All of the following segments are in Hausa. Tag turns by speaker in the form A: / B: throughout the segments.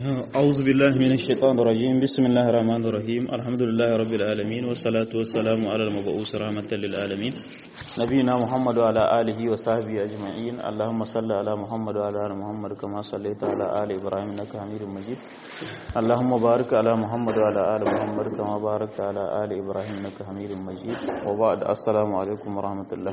A: أعوذ بالله من الشيطان الرجيم بسم الله الرحمن الرحيم الحمد لله رب العالمين والصلاة والسلام على المبعوث رحمة للعالمين نبينا محمد وعلى آله وصحبه أجمعين اللهم صل على محمد وعلى آل محمد كما صليت على آل إبراهيم إنك حميد مجيد اللهم بارك على محمد وعلى آل محمد كما باركت على آل إبراهيم إنك حميد مجيد وبعد السلام عليكم ورحمة الله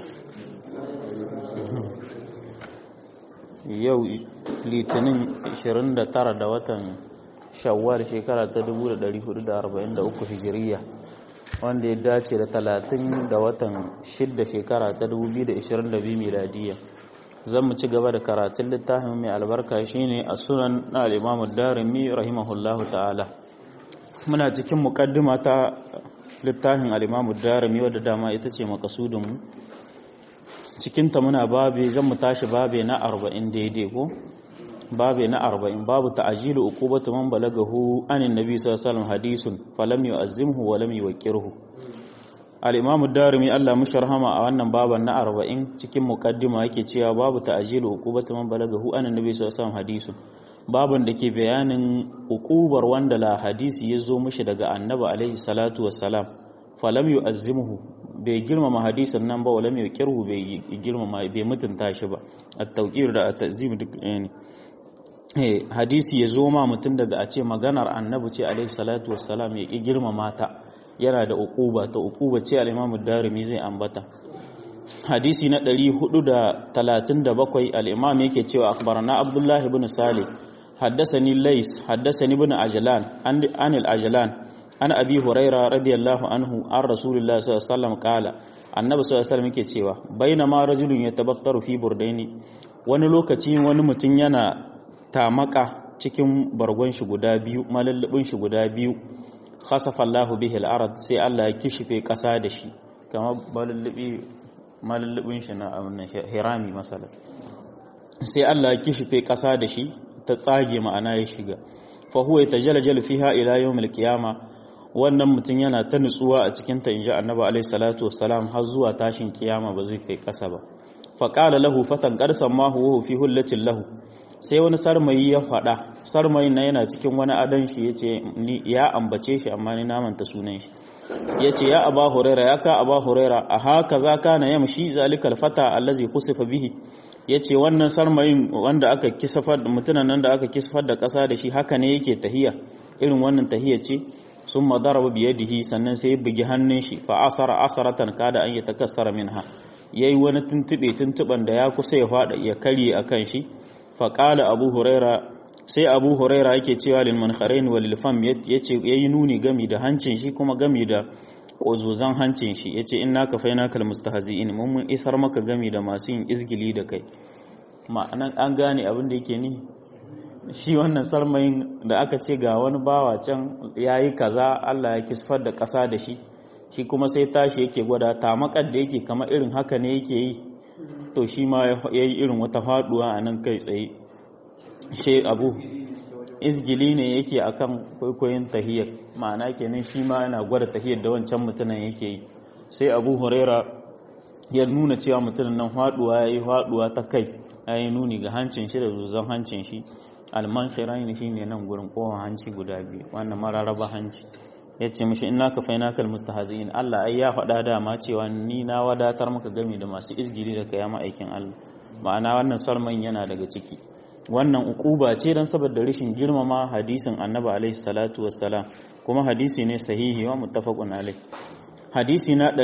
A: yau litinin 29 da watan shawwal shekara ta 1443 hijiriya wanda ya dace da 30 da watan 6 shekara ta 2022 miladiya zan mu ci gaba da karatun littafin mai albarka shine a sunan na al'imamu darimi rahimahullahu ta'ala muna cikin mukaddima ta littafin al'imamu darimi wadda dama ita ce makasudinmu cikinta muna babe zan mu tashi babe na arba'in daidai ko babe na arba'in babu ta'ajilu uqubatu man balagahu anin nabi sallallahu alaihi wasallam hadisun falam yu'azzimhu wa lam yuqirhu al-imam ad-darimi Allah musharhama a wannan baban na arba'in cikin muqaddima yake cewa babu ta'ajilu uqubatu man balagahu anin nabi sallallahu alaihi wasallam hadisun baban da ke bayanin uqubar wanda la hadisi ya zo mishi daga annabi alaihi salatu wassalam falam yu'azzimhu bai girmama hadisin nan ba wala mai kirhu bai girmama bai mutunta shi ba at-tawqir da at-ta'zim duk ne eh hadisi ya zo ma mutun daga a ce maganar annabi ce alaihi salatu wassalam ya ki girmama ta yana da uquba ta uquba ce al-imam ad-darimi zai ambata hadisi na 437 al-imam yake cewa akhbarana abdullah ibn salih حدثني ليس حدثني ابن عجلان عن العجلان an abi huraira radiyallahu anhu an rasulullah sallallahu alaihi wasallam kala annabi sallallahu alaihi wasallam yake cewa bainama rajulun yatabaktaru fi burdaini wani lokaci wani mutum yana tamaka cikin bargon shi guda biyu malallubin shi guda biyu khasafa Allah bihi al-ard sai Allah ya kishife kasa da shi kamar malallubi malallubin shi na hirami masala sai Allah ya kishife kasa da shi ta tsage ma'ana ya shiga fa huwa yatajaljalu fiha ila yawmil qiyamah wannan mutum yana ta nutsuwa a cikin ta inji annabi alaihi salatu wassalam har zuwa tashin kiyama ba zai kai kasa ba fa qala lahu fatan qarsan ma huwa fi hullatin lahu sai wani sarmayi ya fada sarmayin nan yana cikin wani adan shi yace ni ya ambace shi amma ni namanta sunan shi yace ya aba huraira ya ka aba huraira a haka za kana yamshi zalikal fata allazi khusifa bihi yace wannan sarmayin wanda aka kisafar mutunan nan da aka kisafar da kasa da shi haka ne yake tahiya irin wannan tahiya ce sun madaraba biyadihi sannan sai bugi hannun shi fa asara asaratan kada an yatakassara minha yayi wani tuntube tuntuban da ya kusa ya fada ya karye akan shi fa qala abu huraira sai abu huraira yake cewa lil munkharain wal lil fam yace yayi nuni gami da hancin shi kuma gami da kozozan hancin shi yace inna kafaina kal mustahzi'in mun mun isar maka gami da masu yin izgili da kai ma'anan an gane abin da yake ni shi wannan sarmayin da aka ce ga wani bawa can ya yi kaza Allah ya kisfar da ƙasa da shi shi kuma sai tashi yake gwada tamakar da yake kama irin haka ne yake yi to shi ma ya yi irin wata faduwa a nan kai tsaye she abu izgili ne yake akan kwaikwayon tahiyar ma'ana kenan shi ma yana gwada tahiyar da wancan mutumin yake yi sai abu huraira ya nuna cewa mutumin nan faduwa ya yi faduwa ta kai ya yi nuni ga hancin shi da zuzan hancin shi alman shirayin shi ne nan gurin kowa hanci guda biyu wannan mararaba hanci ya ce mashi ina ka faina kal mustahazin Allah ai ya faɗa dama cewa ni na wadatar maka gami da masu izgiri da kaya aikin Allah ma'ana wannan salman yana daga ciki wannan ukuba ce don saboda rashin girmama hadisin annabi alaihi salatu wassalam kuma hadisi ne sahihi wa muttafaqun alaihi hadisi na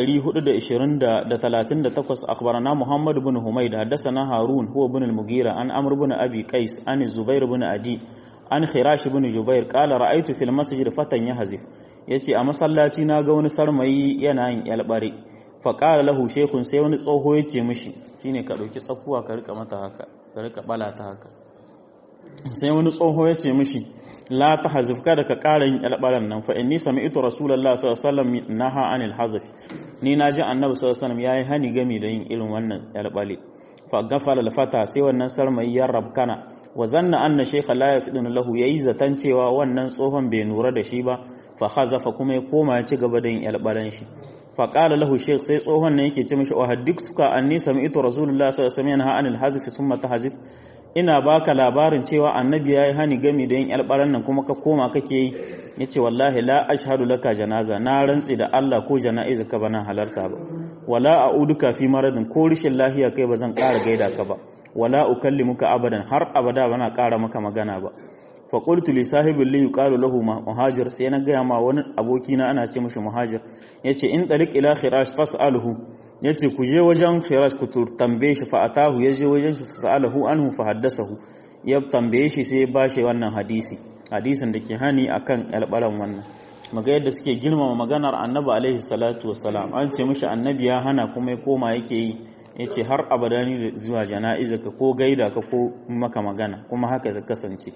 A: 438 akhbarana Muhammad ibn Humayd haddathana Harun huwa ibn al-Mughira an Amr ibn Abi Qais an Zubair ibn Adi an Khirash ibn Jubair qala ra'aytu fil masjid fatan yahzif yace a masallaci na ga wani sarmayi yana yin yalbare fa qala lahu shaykhun sai wani tsoho yace mishi shine ka dauki tsakuwa ka rika mata haka ka rika bala ta haka sai wani tsoho yace mishi la ta hazif kada ka ƙara yin alɓaran nan fa inni sami'tu rasulullahi sallallahu alaihi wasallam naha anil hazf ni na ji annabi sallallahu alaihi wasallam yayi hani gami da yin irin wannan alɓale fa gafala al-fata sai wannan sarmai ya rabkana wa zanna anna shaykha la yafidun lahu yayi zatan cewa wannan tsohon bai nura da shi ba fa hazafa kuma ya koma ya ci gaba da yin alɓalan shi fa qala lahu shaykh sai tsohon nan yake ce mishi wa haddiktuka anni sami'tu rasulullahi sallallahu alaihi wasallam yanha anil hazf thumma tahzif ina baka labarin cewa annabi yayi hani gami da yin albaran nan kuma ka koma kake yi yace wallahi la ashhadu laka janaza na rantsi da Allah ko jana'iza ka bana halarta ba wala a'uduka fi maradin ko rishin lafiya kai ba zan ƙara gaida ka ba wala ukallimuka abadan har abada bana ƙara maka magana ba fa qultu li sahibi li yuqalu lahu muhajir sai na gaya ma wani aboki na ana ce mishi muhajir yace in tariq ila khirash fas'alhu yace ku je wajen khirash ku tambaye shi fa atahu yaje wajen shi fas'alahu anhu fa haddasahu ya tambaye shi sai ya bashi wannan hadisi hadisin da ke hani akan albaran wannan maga yadda suke girmama maganar annabi alaihi salatu wassalam an ce mishi annabi ya hana kuma ya koma yake yi ya ce har abada ni zuwa jana'iza ka ko gaida ka ko maka magana kuma haka ta kasance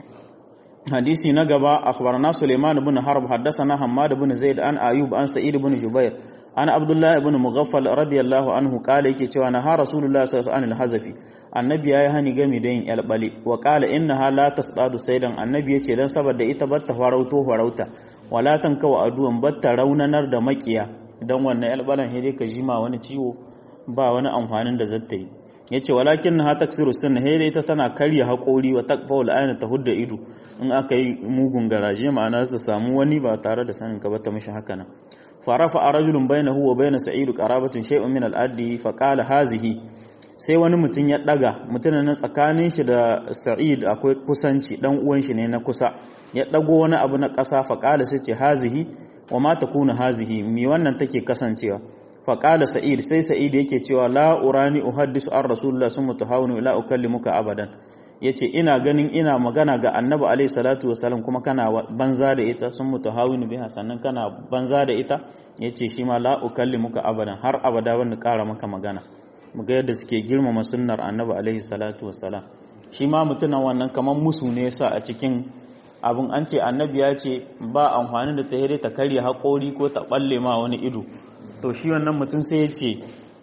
A: hadisi na gaba akhbarana Suleiman ibn Harb haddathana Hammad ibn Zaid an Ayub an Sa'id ibn Jubair an Abdullah ibn Mughaffal radiyallahu anhu kala yake cewa na ha Rasulullah sallallahu alaihi hazafi annabi yayi hani gami da yin albali wa qala innaha la tasdadu saydan annabi yace dan saboda ita batta farauto farauta wala tankawa aduwan batta raunanar da makiya dan wannan albalan hede ka jima wani ciwo ba wani amfanin da zata yi yace walakin ha taksiru sunna hede ita tana karya haƙori wa taqfa al ayna ta hudda ido in aka yi mugun garaje ma'ana su samu wani ba tare da sanin ka ba ta mishi haka nan farafa rajulun bainahu wa bain sa'id qarabatun shay'un min al-addi fa qala hazihi sai wani mutum ya daga mutumin nan tsakanin shi da sa'id akwai kusanci dan uwan shi ne na kusa ya dago wani abu na ƙasa fa qala sai ce hazihi wa ma takunu hazihi mi wannan take kasancewa fa qala sa'id sai sa'id yake cewa la urani uhaddisu ar rasulullah summa tuhawinu la ukallimuka abadan yace ina ganin ina magana ga annabi alaihi salatu wasalam kuma kana banza da ita sun mutahawinu biha sannan kana banza da ita yace shi ma la ukallimuka abadan har abada ban ƙara maka magana muga yadda suke girmama sunnar annabi alaihi salatu wasalam shi ma mutunan wannan kamar musu ne yasa a cikin abin an ce annabi ya ce ba amfani da ta hire ta karya haƙori ko ta balle ma wani ido to shi wannan mutum sai ya ce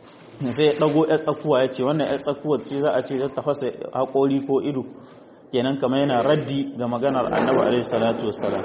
A: sai ya ɗago ya tsakuwa ya ce wannan ya tsakuwa ce za a ce ta fasa haƙori ko ido kenan kamar yana raddi ga maganar annabi alaihi salatu wassalam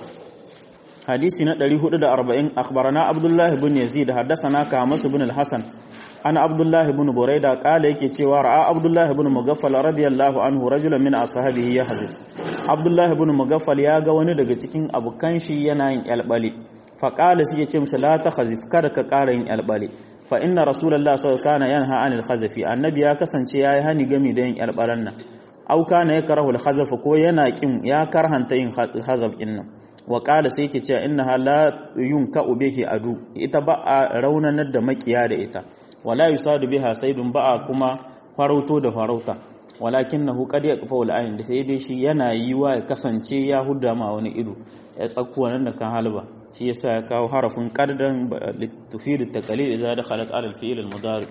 A: hadisi na 440 akhbarana abdullah ibn yazid haddathana kamas ibn al-hasan ana abdullah ibn buraida kala yake cewa ra'a abdullah ibn mugaffal radiyallahu anhu rajulan min ashabihi yahzir abdullah ibn mugaffal ya ga wani daga cikin abukan shi yana yin albali fa qala sai ya ce mishi la takhazif kada ka ƙara yin albali fa inna rasulullah sallallahu alaihi wasallam yanha anil khazafi annabi ya kasance yayi hani gami da yin albaran nan au kana yakrahu al khazaf ko yana kin ya karhanta yin khazaf din nan wa qala sai yake cewa innaha la yunka bihi adu ita ba a raunanar da makiya da ita wala yusadu biha saydun ba a kuma farauto da farauta walakinahu qad yaqfa al ayn da sai dai shi yana yi wa ya kasance ya hudda ma wani ido ya tsakkuwa nan da kan halba shi yasa ya kawo harafin qaddan tufidu taqlid idza dakhalat ala al-fi'l al-mudari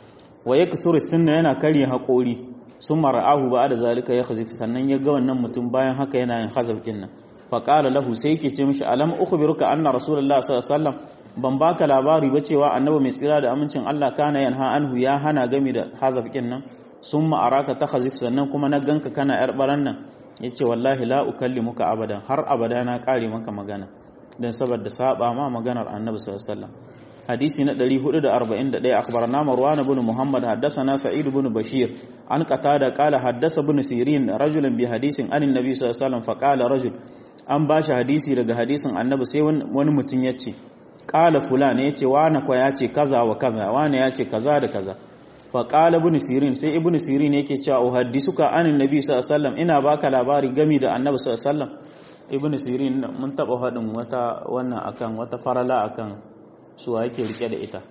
A: wa yaksuru sunna yana karya haƙori sun mara'ahu ba da zalika ya khazif sannan ya ga wannan mutum bayan haka yana yin hazaf din nan fa qala lahu sai yake ce mishi alam ukhbiruka anna rasulullah sallallahu alaihi wasallam ban baka labari ba cewa annabi mai tsira da amincin Allah kana yanha anhu ya hana gami da hazaf din nan summa araka ta khazif sannan kuma na ganka kana yar baran nan yace wallahi la ukallimuka abadan har abada na kare maka magana dan saboda saba ma maganar annabi sallallahu alaihi wasallam hadisi na 441 akhbarana marwan ibn muhammad haddathana sa'id ibn bashir an qatada qala haddasa ibn sirin rajulan bi hadisin anin nabi sallallahu alaihi wasallam fa qala rajul an bashi hadisi daga hadisin annabi sai wani mutum yace qala fulan yace wani kwa yace kaza wa kaza wani yace kaza da kaza fa qala ibn sirin sai ibn sirin yake cewa uhaddisuka anin nabi sallallahu alaihi wasallam ina baka labari gami da annabi sallallahu alaihi wasallam ibn sirin mun taba hadin wata wannan akan wata farala akan suwa yake rike da ita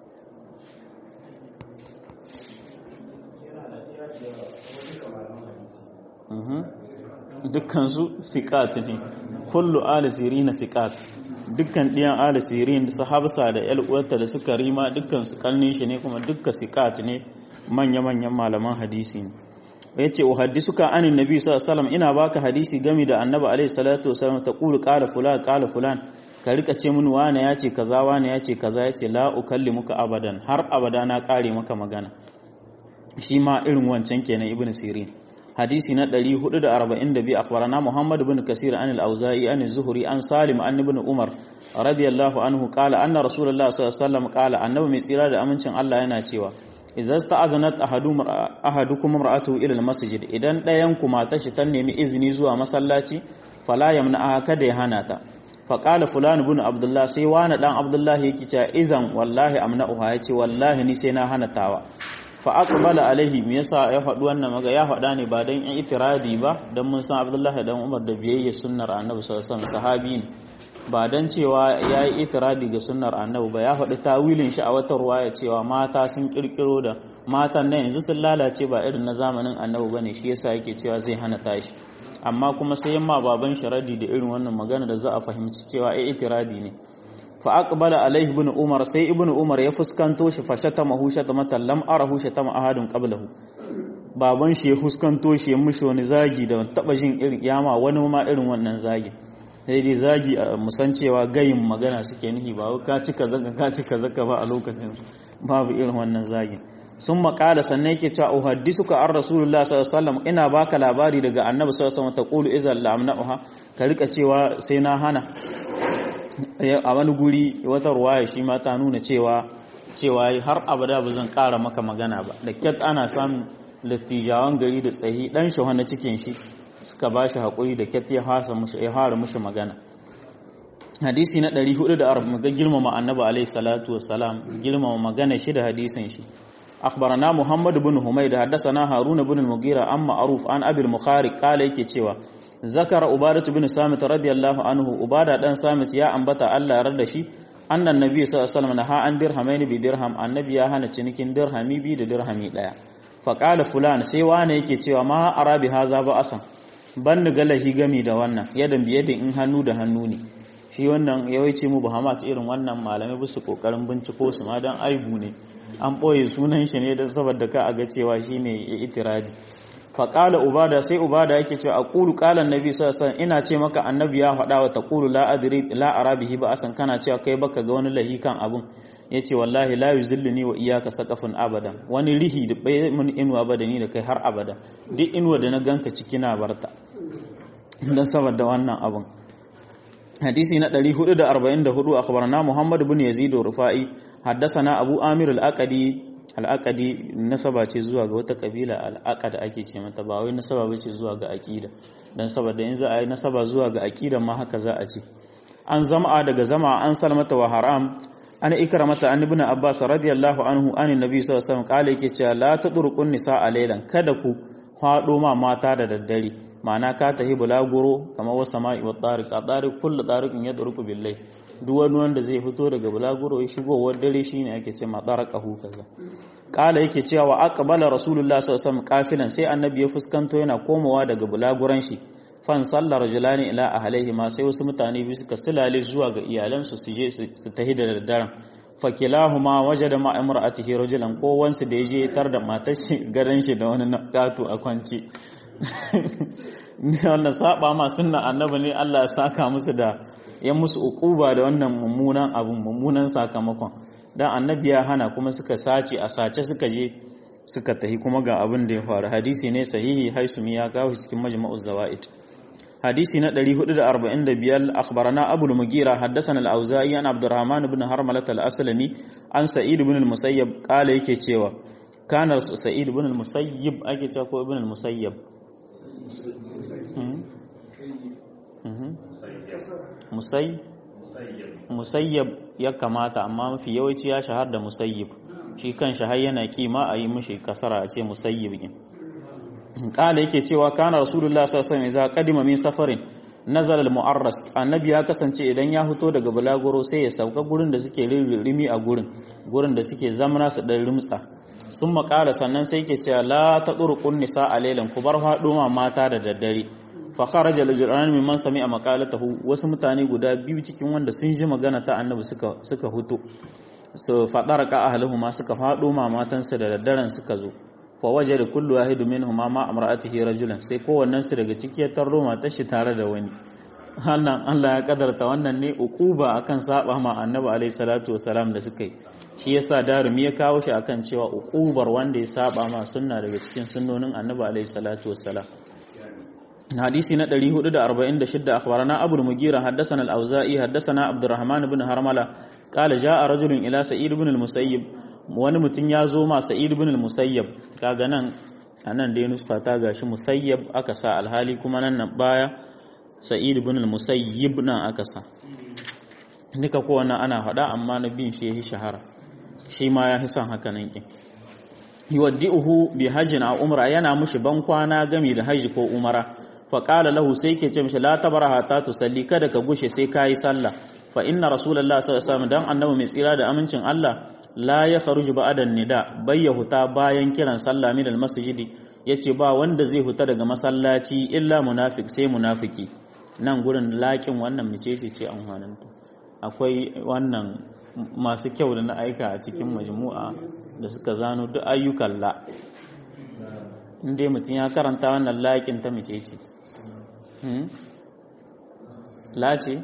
A: dukkansu sikat ne kullu ali sirina sikat dukkan ɗiyan ali sirin sahabsa da yal'uwarta da suka rima dukkan su kalnin shi ne kuma dukkan sikat ne manya-manyan malaman hadisi ne ya ce uhaddisuka anin nabi sallallahu alaihi wasallam ina baka hadisi gami da annabi alaihi salatu wasallam ta qulu qala fulan qala fulan ka rika ce mun wane ya ce kaza wane ya ce kaza ya ce la ukallimuka abadan har abada na kare maka magana shi ma irin wancan kenan ibnu sirin hadisi na 442 akhbarana muhammad ibn kasir an al-auza'i an az-zuhri an salim an ibn umar radiyallahu anhu qala anna rasulullah sallallahu alaihi wasallam qala annabi mai tsira da amincin Allah yana cewa idza sta'azanat ahadum ahadukum imra'atuhu ila al-masjid idan ɗayan ku matar shi ta nemi izini zuwa masallaci fala yamna kada ya hana ta fa qala fulan ibn abdullah sai wani dan abdullah yake cewa izan wallahi amna'uha yace wallahi ni sai na hana tawa fa aqbala alaihi me yasa ya faɗi wannan maga ya faɗa ne ba dan itiradi ba dan mun san abdullahi dan umar da biyayya sunnar annabi sallallahu alaihi wasallam sahabi ne ba dan cewa yayi itiradi ga sunnar annabi ba ya faɗi tawilin shi a wata ruwaya cewa mata sun kirkiro da matan nan yanzu sun lalace ba irin na zamanin annabi bane shi yasa yake cewa zai hana tashi amma kuma sai yamma baban sharadi da irin wannan magana da za a fahimci cewa ai itiradi ne fa aqbala alaihi ibn umar sai ibn umar ya fuskanto shi fashata mahu shatamatan lam arahu shatama ahadun qablahu baban shi ya fuskanto shi ya mushi wani zagi da taba jin irin yama wani ma irin wannan zagi sai dai zagi a musan cewa gayin magana suke nihi ba ka cika zaka ka cika zaka ba a lokacin babu irin wannan zagin sun makala sannan yake cewa uhaddisuka an rasulullah sallallahu alaihi wasallam ina baka labari daga annabi sallallahu alaihi wasallam taqulu izal lamna'uha ka rika cewa sai na hana a wani guri wata ruwaya shi ma ta nuna cewa cewa har abada ba zan ƙara maka magana ba da kyat ana samun lattijawan gari da tsayi dan shi na cikin shi suka ba shi haƙuri da kyat ya fara mushi magana hadisi na 440 ga girmama annabi alaihi salatu wassalam girmama magana shi da hadisin shi أخبرنا محمد بن حميد حدثنا هارون بن المغيرة عن معروف عن أبي المخارق قال yake cewa zakara ubadatu bin samit radiyallahu anhu ubada dan samit ya ambata Allah yarda shi annan nabi sallallahu alaihi wasallam naha an dirhamain bi dirham annabi ya hana cinikin dirhami bi da dirhami daya fa qala fulan sai wane yake cewa ma arabi haza ba asan ban ni galahi gami da wannan yadan biye da in hannu da hannu ne shi wannan yawanci mu bahamat irin wannan malamai bisu kokarin binciko su ma dan aibu ne an ɓoye sunan shi ne don saboda ka a ga cewa shi ne itiradi faƙala ubada sai ubada yake cewa a ƙulu ƙalan nabi sassan ina ce maka annabi ya faɗa wa ta ƙulu la arabihi ba asan kana cewa kai baka ga wani lahi kan abun ya ce wallahi la yuzilluni wa iyaka saqafun abada wani rihi da bai mun inuwa ba da ni da kai har abada duk inuwa da na ganka ciki na barta don saboda wannan abun hadisi na 444 akhbarana Muhammad ibn Yazid Rufai haddathana Abu Amir al-Aqadi al-Aqadi nasaba ce zuwa ga wata kabila al-Aqad ake ce mata ba wai nasaba bace zuwa ga aqida dan saboda in za a yi nasaba zuwa ga aqida ma haka za a ce an zama daga zama an salmata wa haram an ikramata an ibn Abbas radiyallahu anhu an annabi sallallahu alaihi wasallam kale yake cewa la tadruqun nisa laylan kada ku hado ma mata da daddare ma'ana ka tahi bulaguro kamar wasa ma'i wa tsarik a tsarik kulla tsarikin ya tsarku billai duk wani wanda zai fito daga bulaguro ya shigowar dare shi ne ake ce ma tsaraka hu kaza kala yake cewa wa aqbala rasulullah sallallahu alaihi kafilan sai annabi ya fuskanto yana komawa daga bulaguran shi fan sallar rajulani ila ahlihi ma sai wasu mutane biyu suka silale zuwa ga iyalansu su je su tahi da daddaren fakilahuma wajada ma imra'atihi rajulan ko wansu da yaje tar da matar shi garan shi da wani gato a kwance wannan saba ma sunna annabi ne Allah ya saka musu da ya musu ukuba da wannan mummunan abun mummunan sakamakon dan annabi ya hana kuma suka sace a sace suka je suka tahi kuma ga abin da ya faru hadisi ne sahihi haisumi ya kawo cikin majma'uz zawaid hadisi na 445 akhbarana abul mugira haddathana al-auza'i an abdurrahman ibn harmalat al-aslami an sa'id ibn al-musayyab kala yake cewa kana sa'id ibn al-musayyib ake cewa ko ibn al-musayyab musayyab ya kamata amma mafi yawanci ya shahar da musayyib shi kan shahar yana kima a yi mushi kasara a ce musayyib gin kala yake cewa kana rasulullah sallallahu alaihi wasallam qadima min safarin nazala al-mu'arras annabi ya kasance idan ya fito daga bulaguro sai ya sauka gurin da suke rimi a gurin gurin da suke zamana su dan rumtsa sun makara sannan sai ke cewa la ta ɗurƙun nisa a lailan ku bar faɗo mata da daddare fa kharaja al-jirani mimman sami'a maqalatahu wasu mutane guda biyu cikin wanda sun ji magana ta annabi suka suka huto su fadar ka ahluhuma suka faɗo ma matansa da daddaren suka zo fa wajada kullu wahidu minhuma ma amra'atihi rajulan sai kowannen su daga ciki ya tarro matar shi tare da wani Allah Allah ya kadarta wannan ne ukuba akan saba ma annabi alaihi salatu wasalam da suka yi shi yasa darumi ya kawo shi akan cewa ukubar wanda ya saba ma sunna daga cikin sunnonin annabi alaihi salatu wasalam hadisi na 446 akhbarana abul mugira haddathana al-auza'i haddathana abdurrahman ibn harmala qala jaa rajulun ila sa'id ibn al-musayyib wani mutum ya zo ma sa'id ibn al-musayyab kaga nan anan dai nuska ta gashi musayyab aka sa alhali kuma nan nan baya sa'id ibn al-musayyib nan aka sa duka ko wannan ana faɗa amma na bin shi yayi shahara shi ma ya hisan haka nan kin yuwaddi'uhu bi hajjin a umra yana mushi ban kwana gami da haji ko umara fa qala lahu sai ke ce mishi la tabraha ta tusalli kada ka gushe sai kayi sallah fa inna rasulullahi sallallahu alaihi wasallam dan annabi mai tsira da amincin Allah la ya kharuju ba'da nida bayya huta bayan kiran sallah min almasjidi yace ba wanda zai huta daga masallaci illa munafiq sai munafiki nan gurin laƙin wannan mice ce amfaninta akwai wannan masu kyau da na aika a cikin majmu'a da suka zano duk ayyukan la inda mutum ya karanta wannan laƙin ta mice ce la ce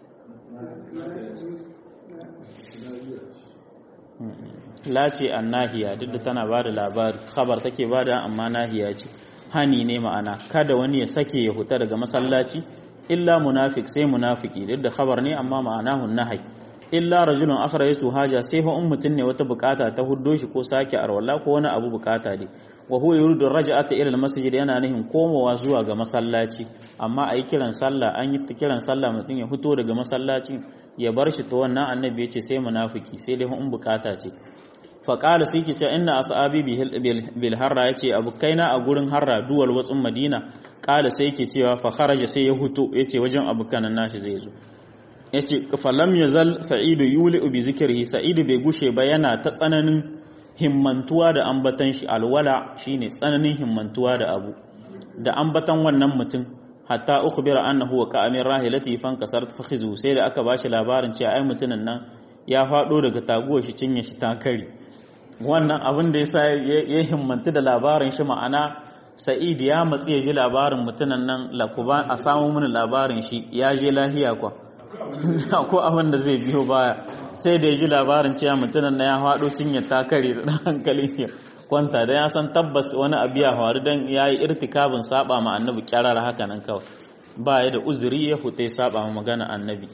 A: la ce an nahiya duk da tana ba da labari khabar take ba da amma nahiya ce hani ne ma'ana kada wani ya sake ya huta daga masallaci illa munafik sai munafiki duk da khabar ne amma ma'anahu nahai illa rajulun akhrajatu haja sai fa in mutun ne wata bukata ta huddo shi ko sake arwala ko wani abu bukata ne wa huwa yuridu raj'ata ila almasjid yana nihin komowa zuwa ga masallaci amma ayi kiran sallah an yi kiran sallah mutun ya fito daga masallaci ya bar shi to wannan annabi yace sai munafiki sai dai in bukata ce fa qala sai ki ce inna ashabi bil harra yace abukaina a gurin harra duwal watsun madina qala sai ki cewa fa kharaja sai ya huto yace wajen abukan nashi zai zo yace falam yazal sa'idu yuli bi zikrihi sa'idu bai gushe ba yana ta tsananin himmantuwa da ambatan shi alwala shine tsananin himmantuwa da abu da ambatan wannan mutum hatta ukhbira annahu wa ka'amir rahilati fan kasar fakhizu sai da aka bashi labarin cewa ai mutumin nan ya fado daga taguwar shi cinye shi ta kare wannan abin da yasa ya himmantu da labarin shi ma'ana sa'id ya matsi ya ji labarin mutumin nan lakuba a samu mini labarin shi ya je lahiya kwa ko abin da zai biyo baya sai da ya ji labarin cewa mutumin na ya haɗo cinye takare da ɗan hankali ya kwanta da ya san tabbas wani abu ya faru don ya yi irtikabin saba ma annabi kyarar haka nan kawai ba ya da uzuri ya fita saba ma magana annabi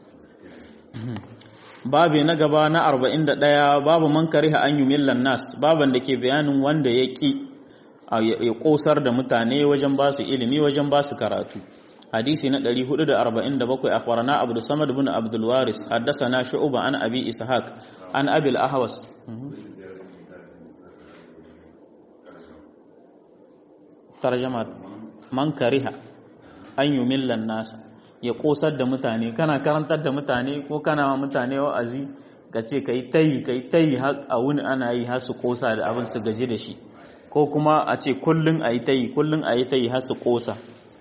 A: babu na gaba na 41 babu man kariha an yi millan nas baban da ke bayanin wanda ya ƙi ya ƙosar da mutane wajen ba su ilimi wajen ba su karatu hadisi na 447 akhbarana abdu samad bin abdul waris haddathana shu'ba an abi ishaq an abi al-ahwas tarjama man kariha an yumillan nas ya kosar da mutane kana karantar da mutane ko kana ma mutane wa'azi ka ce kai tayi kai tayi a wuni ana yi har su kosa da abin su gaji da shi ko kuma a ce kullun ayi tayi kullun ayi tayi har su kosa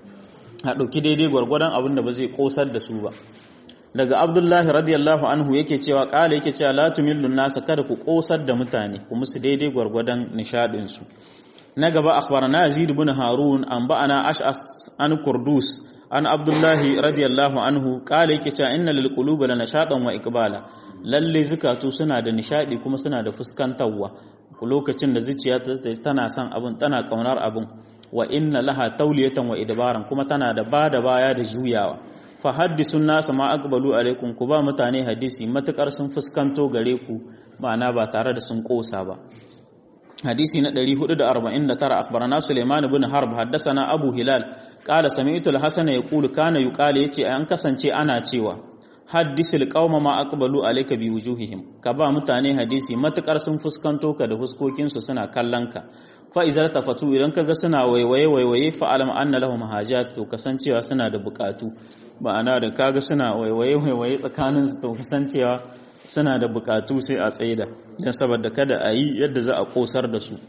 A: a ɗauki daidai gwargwadon abin da ba zai ƙosar da su ba daga abdullahi radiyallahu anhu yake cewa ƙala yake cewa la tumillun nasa kada ku ƙosar da mutane ku musu daidai gwargwadon nishaɗinsu na gaba akhbarana yazid ibn harun an ba'ana ash'as an kurdus an abdullahi radiyallahu anhu ƙala yake cewa inna lil qulubi la nashatan wa iqbala lalle zukatu suna da nishadi kuma suna da fuskantarwa lokacin da zuciya tana son abin tana kaunar abin wa inna laha tauliyatan wa idbaran kuma tana da bada baya da juyawa fa haddisun nasa ma aqbalu alaikum ku ba mutane hadisi matukar sun fuskanto gare ku ma'ana ba tare da sun kosa ba hadisi na 449 akhbarana Sulaiman ibn Harb haddathana Abu Hilal qala sami'tu al-Hasan yaqulu kana yuqala yace an kasance ana cewa haddisil qauma ma aqbalu alayka bi wujuhihim ka ba mutane hadisi matukar sun fuskanto ka da fuskokin su suna kallon ka fa izar tafatu idan kaga suna waiwaye waiwaye fa alam anna lahum hajat to kasancewa suna da bukatu ma'ana da kaga suna waiwaye waiwaye tsakanin su to kasancewa suna da bukatu sai a tsaida dan saboda kada a yi yadda za a kosar da su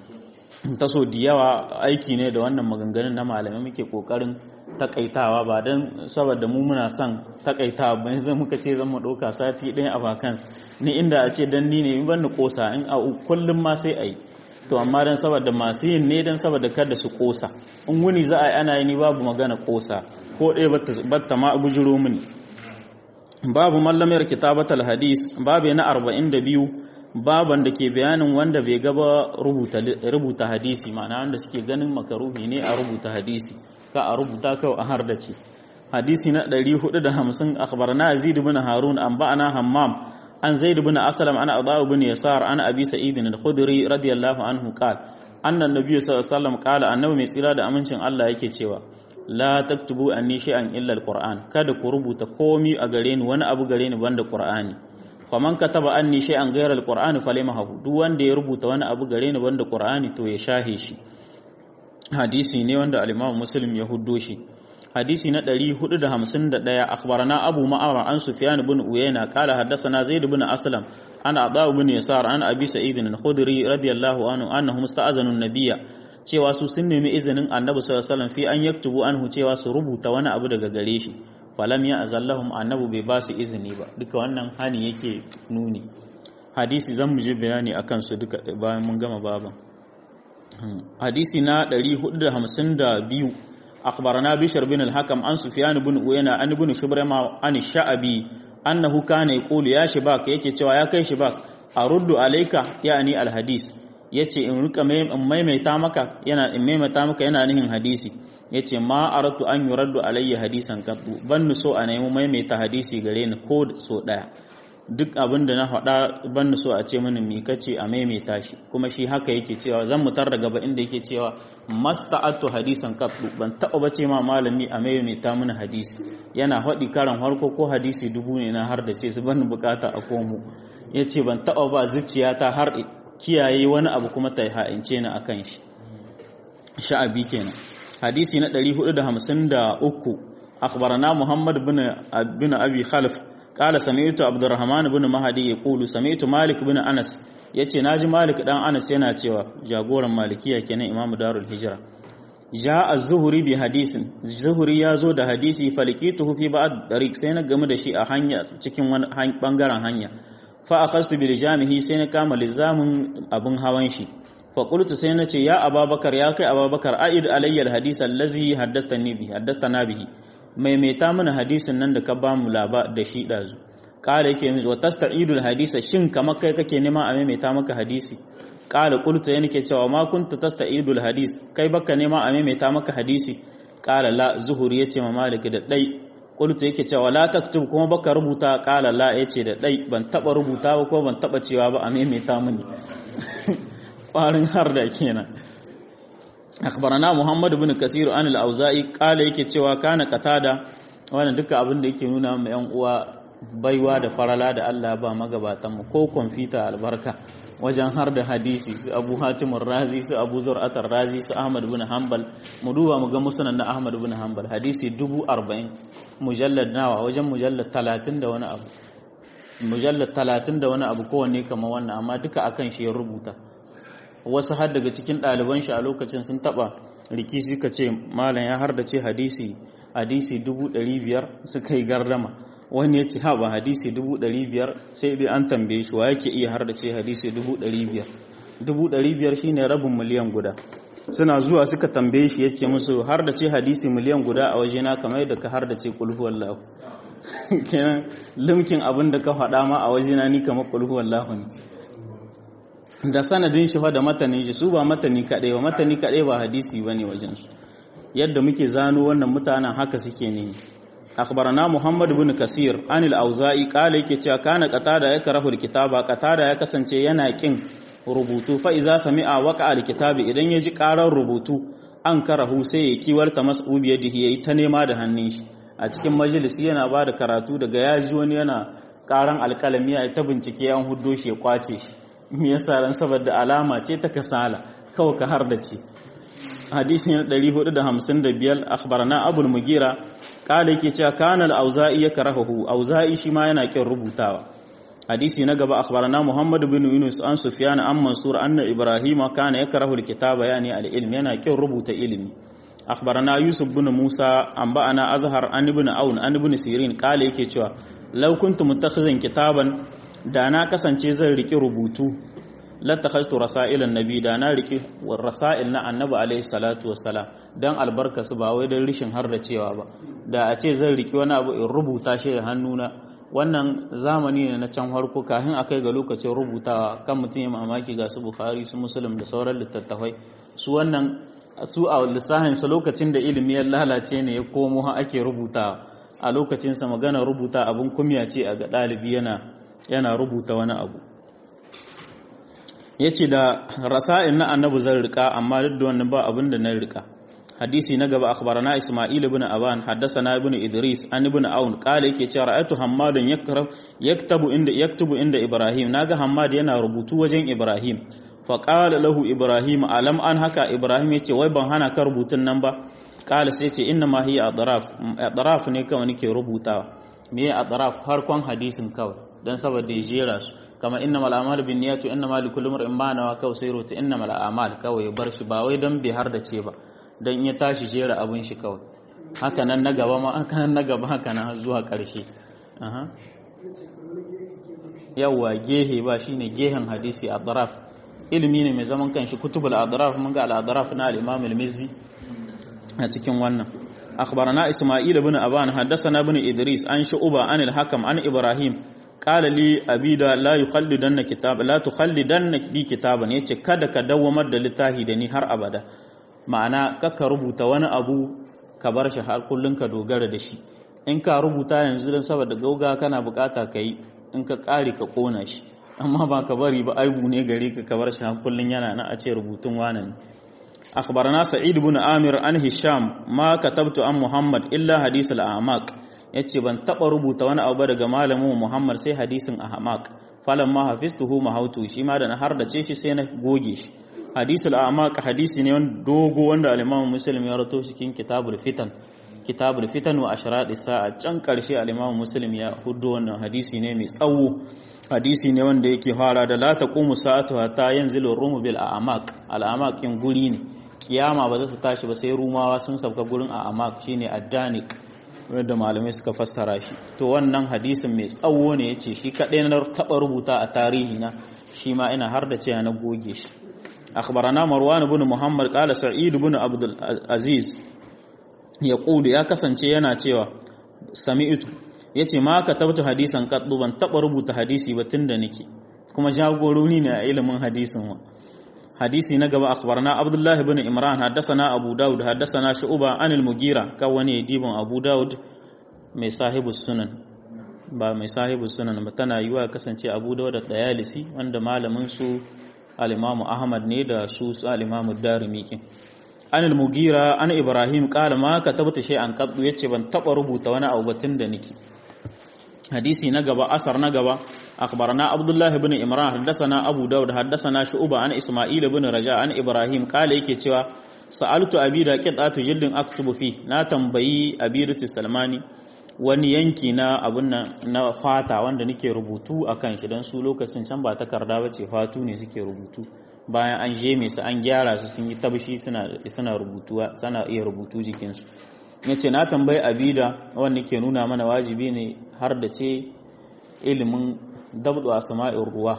A: taso da yawa aiki ne da wannan maganganun na malamai muke kokarin takaitawa ba don saboda mu muna son takaitawa ba yanzu muka ce zan mu ɗauka sati ɗaya a vacance ni inda a ce dan ni ne in ban ni kosa in a kullum ma sai a yi to amma don saboda masu yin ne don saboda kada su kosa in wuni za a yi ana yi ni babu magana kosa ko ɗaya batta ma bujiro mini babu mallamar kitabatal hadis babu na arba'in da biyu baban da ke bayanin wanda bai gaba rubuta hadisi ma'ana wanda suke ganin makaruhi ne a rubuta hadisi ka a rubuta kawai a har da ce hadisi na 450 akhbarana yazid ibn harun an ba'ana hammam an zaid ibn aslam ana adha ibn yasar ana abi sa'id al-khudri radiyallahu anhu qala anna an-nabiy sallallahu alaihi wasallam qala annabi mai tsira da amincin Allah yake cewa la taktubu anni shay'an illa al-qur'an kada ku rubuta komi a gare ni wani abu gare ni banda qur'ani faman kataba anni shay'an ghayra al-qur'ani falamahu duk wanda ya rubuta wani abu gare ni banda qur'ani to ya shahe shi hadisi ne wanda al-imam muslim ya huddo shi hadisi na 451 akhbarana abu ma'ara an sufyan ibn uyayna qala haddathana zaid ibn aslam an adha ibn yasar an abi sa'id al-khudri radiyallahu anhu annahu musta'azanu an-nabiyya cewa su sun nemi izinin annabi sallallahu alaihi wasallam fi an yaktubu anhu cewa su rubuta wani abu daga gare shi falam ya azallahum annabu bai ba su izini ba duka wannan hani yake nuni hadisi zan mu je bayani akan su duka bayan mun gama baban hadisi na 452 akhbarana bishr bin al-hakam an sufyan bin uyana an ibn shubrama an sha'abi annahu kana yaqulu ya shibak yake cewa ya kai shibak aruddu alayka yani al-hadis yace in rika maimaita maka yana in maimaita maka yana nihin hadisi yace ma aratu an yuraddu alayya hadisan qattu ban so a nemi maimaita hadisi gare ni ko so daya duk abin da na faɗa ban so a ce mini mi kace a maimaita shi kuma shi haka yake cewa zan mutar da gaba inda yake cewa masta'atu hadisan qattu ban taɓa bace ma malami a maimaita mini hadisi yana faɗi karan harko ko hadisi dubu ne na har da ce su ban bukata a komo yace ban taɓa ba zuciyata har kiyaye wani abu kuma ta ha'ince ni akan shi sha'abi kenan hadisi na 453 akhbarana muhammad bin bin abi khalaf qala sami'tu abdurrahman bin mahdi yaqulu sami'tu malik bin anas yace naji malik dan anas yana cewa jagoran malikiya kenan imam darul hijra ja az-zuhri bi hadisin zuhri ya zo da hadisi falikituhu fi ba'd tariq sai na gamu da shi a hanya cikin wani bangaren hanya fa akhastu bil jamihi sai na kama lizamin abun hawan shi fa qultu sai na ce ya ababakar ya kai ababakar aid alayya al hadith allazi haddathani bi haddathana bihi maimaita mana hadisin nan da ka ba mu laba da shi dazu kala yake min wa tasta'idul hadisa shin kamar kai kake nema a maimaita maka hadisi kala qultu yana ke cewa ma kunta tasta'idul hadis kai baka nema a maimaita maka hadisi kala la zuhuri yace ma malik da dai qultu yake cewa la taktub kuma baka rubuta kala la yace da dai ban taba rubuta ba ko ban taba cewa ba a maimaita mini kwarin har da kenan akhbarana muhammad ibn kasir an al-auza'i kala yake cewa kana qatada wannan duka abin da yake nuna ma yan uwa baiwa da farala da Allah ba magabatan mu ko kwamfuta albarka wajen har da hadisi su abu hatimun razi su abu zur'atar razi su ahmad bin hanbal mu duba mu ga musunan na ahmad bin hanbal hadisi dubu arba'in mujallad nawa wajen mujallad talatin da wani abu mujallad talatin da wani abu kowanne kamar wannan amma duka akan shi ya rubuta wasu har daga cikin ɗaliban shi a lokacin sun taɓa riki suka ce malam ya har da ce hadisi hadisi dubu ɗari biyar suka yi gardama wani ya ce ha ba hadisi dubu ɗari biyar sai dai an tambaye shi wa yake iya har da ce hadisi dubu ɗari biyar dubu ɗari biyar shine rabin miliyan guda suna zuwa suka tambaye shi ya ce musu har da ce hadisi miliyan guda a wajena kamar yadda ka har da ce kulhu wallahu kenan limkin abin da ka faɗa ma a wajena ni kamar kulhu wallahu ne da sanadin shi fa da matanin shi su ba matani kaɗai ba matani kaɗai ba hadisi ba ne wajensu yadda muke zano wannan mutanen haka suke ne akhbarana muhammad ibn kasir an al-auza'i qala yake cewa kana qatada ya karahu al-kitaba qatada ya kasance yana kin rubutu fa iza sami'a waqa al-kitabi idan ya ji karar rubutu an karahu sai ya kiwarta mas'ubi yadihi yayi ta nema da hannun shi a cikin majalisi yana ba da karatu daga ya ji wani yana karan alkalami ya ta bincike an huddo shi ya kwace shi me yasa ran saboda alama ce ta kasala kawai ka har da ce hadisi na 455 akhbarana abul mugira kala yake cewa kana al-auza'i yakrahu auza'i shi ma yana kin rubutawa hadisi na gaba akhbarana muhammad bin yunus an sufyan an mansur anna ibrahim kana yakrahu al-kitaba yani al-ilm yana kin rubuta ilimi akhbarana yusuf bin musa an ba'ana azhar an ibn aun an ibn sirin kala yake cewa law kuntu mutakhizan kitaban da na kasance zan riki rubutu latakhaztu rasailan nabi da na riki rasail na annabi alaihi salatu wassalam dan albarka su ba wai dan rishin har da cewa ba da a ce zan riki wani abu in rubuta shi da hannuna wannan zamani ne na can harko kafin akai ga lokacin rubutawa kan mutum ya mamaki ga su bukhari su muslim da sauran littattafai su wannan su a lissahin sa lokacin da ilimi ya lalace ne ya komo ha ake rubutawa a lokacin sa magana rubuta abun kumya ce a ga ɗalibi yana yana rubuta wani abu yace da rasa'il na annabi zan rika amma duk da wannan ba abin da na rika hadisi na gaba akhbarana isma'il ibn aban haddathana ibn idris an ibn aun qala yake cewa ra'aytu hammadan yakrab yaktabu inda yaktubu inda ibrahim naga hammad yana rubutu wajen ibrahim fa qala lahu ibrahim alam an haka ibrahim yace wai ban hana ka rubutun nan ba qala sai yace inna ma hiya adraf adraf ne kawai nake rubutawa me adraf harkon hadisin kawai dan saboda ya jera su kama innamal a'malu binniyati wa innamal likulli imrin ma nawa kawai sai rubuta innamal a'mal kawai bar shi ba wai dan bai har da ce ba don ya tashi jera abin shi kawai hakanan na gaba ma hakanan na gaba hakanan zuwa ƙarshe yawwa gehe ba shine gehen hadisi adraf ilimi ne mai zaman kanshi kutubul adraf mun ga al-adraf na al-imam al-mizzi a cikin wannan akhbarana isma'il ibn aban haddathana ibn idris an shu'ba an al-hakam an ibrahim qala li abida la yukhallidanna kitab la tukhallidanna bi kitaban yace kada ka dawwamar da littafi da ni har abada ma'ana kakka rubuta wani abu ka bar shi har kullun ka dogara da shi in ka rubuta yanzu don saboda gauga kana bukata ka yi in ka kare ka kona shi amma ba ka bari ba aibu ne gare ka ka bar shi har kullun yana na a ce rubutun wane ne akhbarana sa'id ibn amir an hisham ma katabtu an muhammad illa hadith al-amaq yace ban taba rubuta wani abu daga malamin muhammad sai hadisin ahmaq falamma hafiztuhu mahautu shi ma da na har da ce shi sai na goge shi hadisi al'amaq hadisi ne wanda dogo wanda al-Imam Muslim ya rato cikin kitabul fitan kitabul fitan wa ashradi sa'a can karshe al-Imam Muslim ya hudo wannan hadisi ne mai tsawo hadisi ne wanda yake fara da la taqumu sa'atu hatta yanzilu rumu bil a'maq al-a'maq in guri ne kiyama ba za ta tashi ba sai rumawa sun sauka gurin a'maq shine addanik wanda malamai suka fassara shi to wannan hadisin mai tsawo ne yace shi kadai na taba rubuta a tarihi na shi ma ina har da cewa na goge shi أخبرنا مروان بن محمد قال سعيد بن عبد العزيز يقول يا kasance yana cewa sami'tu yace ma ka tabta hadisan kaddu ban taba rubuta hadisi ba tunda nake kuma jagoroni ne a ilimin hadisin wa hadisi na gaba akhbarna abdullah ibn imran haddathana abu daud haddathana shu'ba anil mugira ka wani dibon abu daud mai sahibu sunan ba mai sahibu sunan ba tana yiwa kasance abu daud da dayalisi wanda malamin su al-imamu ahmad ne da su su al-imamu darimi kin an al-mugira an ibrahim qala ma katabta shay'an qaddu yace ban taba rubuta wani abu batun da niki hadisi na gaba asar na gaba akhbarana abdullah ibn imran haddathana abu daud haddathana shu'ba an isma'il ibn raja an ibrahim qala yake cewa sa'altu abida qitatu jildin aktubu fi na tambayi abidatu salmani wani yanki na abun nan na fata wanda nake rubutu akan shi dan su lokacin can ba takarda bace fatu ne suke rubutu bayan an jeme su an gyara su sun yi tabshi suna suna rubutuwa sana iya rubutu jikinsu yace na tambayi abida wanda ke nuna mana wajibi ne har da ce ilimin dabdu asma'ir ruwa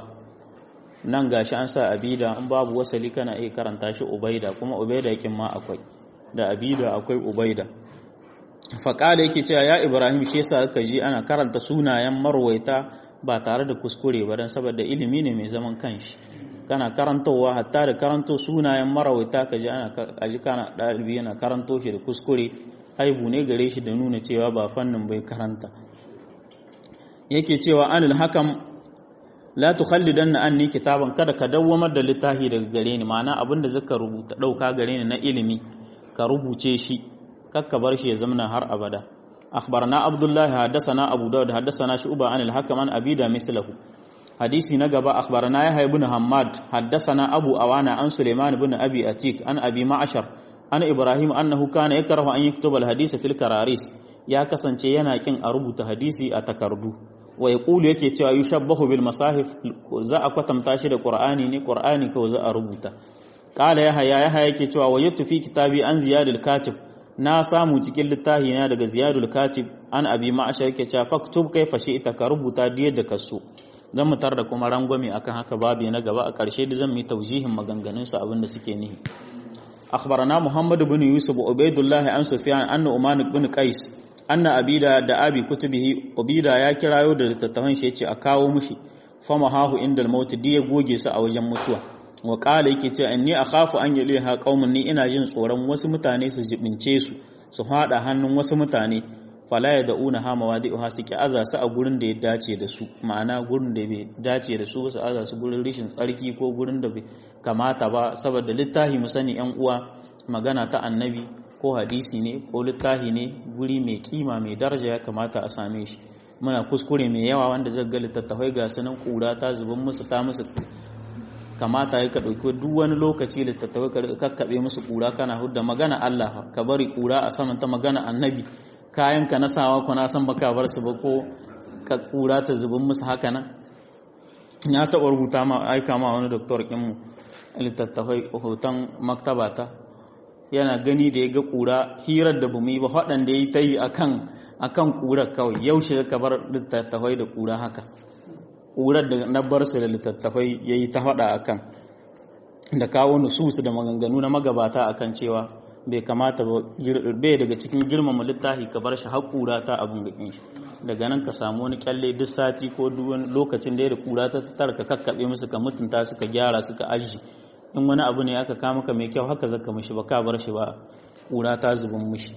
A: nan gashi an sa abida in babu wasali kana iya karanta shi ubaida kuma ubaida yakin ma akwai da abida akwai ubaida faƙala yake cewa ya ibrahim shi yasa ka ji ana karanta sunayen marwaita ba tare da kuskure ba don saboda ilimi ne mai zaman kanshi kana karantowa hatta da karanto sunayen marawaita ka ji ana kaji kana ɗalibi yana karanto shi da kuskure aibu ne gare shi da nuna cewa ba fannin bai karanta yake cewa anil hakam la tukhallidanna anni kitaban kada ka dawwamar da littafi daga gare ni ma'ana abinda zaka rubuta dauka gare ni na ilimi ka rubuce shi kakka bar shi ya zamana har abada akhbarana abdullah hadathana abu daud hadathana shu'ba anil hakam an abida mislahu hadisi na gaba akhbarana yahya ibn hammad hadathana abu awana an sulaiman ibn abi atik an abi ma'ashar an ibrahim annahu kana yakrahu an yaktuba al hadith fil kararis ya kasance yana kin a rubuta hadisi a takardu wa yaqulu yake cewa yushabbahu bil masahif za a kwatanta shi da qur'ani ne qur'ani kawai za a rubuta qala yahya yahya yake cewa wajadtu fi kitabi an ziyad al katib na samu cikin littafi na daga ziyadul katib an abi ma'ashar yake cewa faktub kaifa ita ka rubuta da yadda ka so zan mu da kuma rangwame akan haka babu na gaba a ƙarshe da zan yi taujihin maganganun su abinda suke nihi akhbarana muhammad ibn yusuf ubaidullah an sufyan anna uman ibn qais anna abida da abi kutubihi ubida ya kirayo da littattafan shi yace a kawo mushi fama hahu indal maut ya goge su a wajen mutuwa wa ƙala yake cewa inni akhafu an yaliha qaumun ni ina jin tsoron wasu mutane su jibince su su fada hannun wasu mutane fala ya da'una ha mawadi'uha su ki aza su a gurin da ya dace da su ma'ana gurin da bai dace da su su aza su gurin rishin tsarki ko gurin da bai kamata ba saboda littafi mu sani yan uwa magana ta annabi ko hadisi ne ko littafi ne guri mai kima mai daraja ya kamata a same shi muna kuskure mai yawa wanda zai ga littattafai ga sanan kura ta zuban musu ta musu kamata ya ka ɗauki duk wani lokaci littattafai ka kakkaɓe musu kura kana hudda magana Allah ka bari kura a saman ta magana annabi kayan ka na sawa ko na san baka bar su ba ko ka kura ta zubin musu haka nan ya taɓa rubuta ma aika ma wani doktor kinmu littattafai hoton maktaba ta yana gani da ya ga kura hirar da bamu yi ba waɗanda ya yi ta yi akan akan kurar kawai yaushe ka bar littattafai da kura haka kurar da na bar su da littattafai ya yi ta faɗa akan da kawo nusus da maganganu na magabata akan cewa bai kamata ba bai daga cikin girmama littafi ka bar shi haƙura ta abin gakin shi daga nan ka samu wani kyalle duk sati ko duk wani lokacin da ya da kura ta tattara ka kakkaɓe musu ka mutunta su ka gyara su ka aji in wani abu ne aka kama ka mai kyau haka zaka mishi ba ka bar shi ba kura ta zubin mishi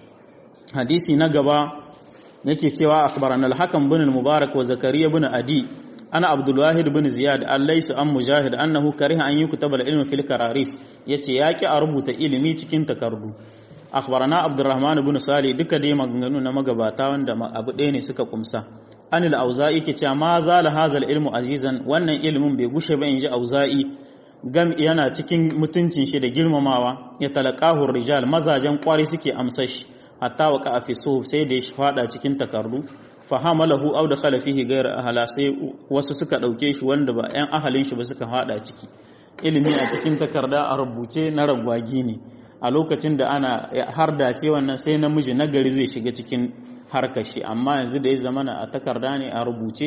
A: hadisi na gaba yake cewa akhbarana al-hakam bin al-mubarak wa zakariya bin adi ana abdulwahid bin ziyad allaisu an mujahid annahu kariha an yukutaba al-ilm fil kararis yace yaki a rubuta ilimi cikin takardu akhbarana abdurrahman bin sali duka dai maganganu na magabata wanda abu ɗaya ne suka kumsa anil auza'i ke cewa ma zala hazal ilmu azizan wannan ilimin bai gushe ba inji auza'i gam yana cikin mutuncin shi da girmamawa ya talaqahu rijal mazajen kwari suke amsar shi hatta waka fi sai da ya fada cikin takardu fahamalahu aw dakhala fihi ghayra ahla sai wasu suka dauke shi wanda ba ƴan ahalin shi ba suka hada ciki ilimi a cikin takarda a rubuce na ragwagi ne a lokacin da ana har dace wannan sai namiji na gari zai shiga cikin harkar shi amma yanzu da ya zamana a takarda ne a rubuce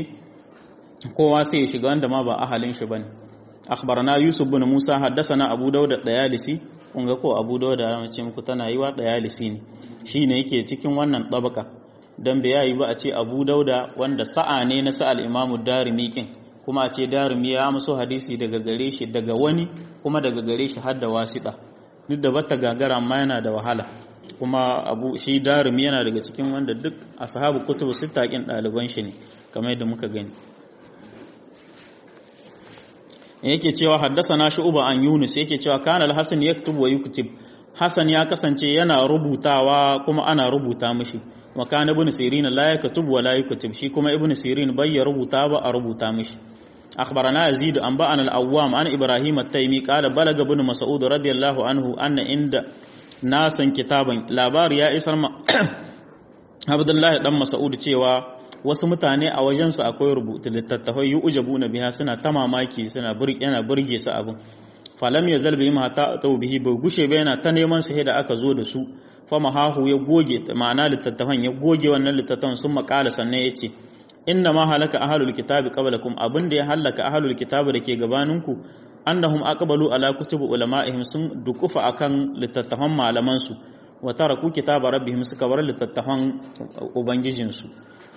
A: kowa sai ya shiga wanda ma ba ahalin shi bane akhbarana yusuf bin musa haddathana abu dawud dayalisi kun ga ko abu dawud da mace muku tana yi wa dayalisi ne shine yake cikin wannan tabaka don bai yayi ba a ce abu dauda wanda sa'a ne na sa'al imamu darimi kin kuma a ce darimi ya musu hadisi daga gare shi daga wani kuma daga gare shi har da wasiɗa duk da bata gagara amma yana da wahala kuma abu shi darimi yana daga cikin wanda duk ashabu kutubu sita kin ɗaliban shi ne kamar yadda muka gani yake cewa haddasa na shu'uba an yunus yake cewa kana al-hasan yaktubu wa yuktib hasan ya kasance yana rubutawa kuma ana rubuta mishi wa kana ibn sirin la yaktubu wa la yuktib shi kuma ibn sirin bai ya rubuta ba a rubuta mishi akhbarana yazid an ba'an al-awwam an ibrahim at-taymi qala balaga ibn mas'ud radiyallahu anhu anna inda nasan kitaban labari ya isar ma abdullahi dan mas'ud cewa wasu mutane a wajensu akwai rubutu littattafai yi ujabu na biya suna ta mamaki suna yana burge su abin falam ya zalbi ma ta tau bihi bai gushe ba yana ta neman su da aka zo da su fa mahahu ya goge ma'ana littattafan ya goge wannan littattafan sun makala sannan ya ce inna ma halaka ahlul kitabi qablakum abin da ya halaka ahlul kitabi da ke gabaninku annahum aqbalu ala kutubi ulama'ihim sun dukufa akan littattafan malaman su wa taraku kitaba rabbihim suka bar littattafan ubangijinsu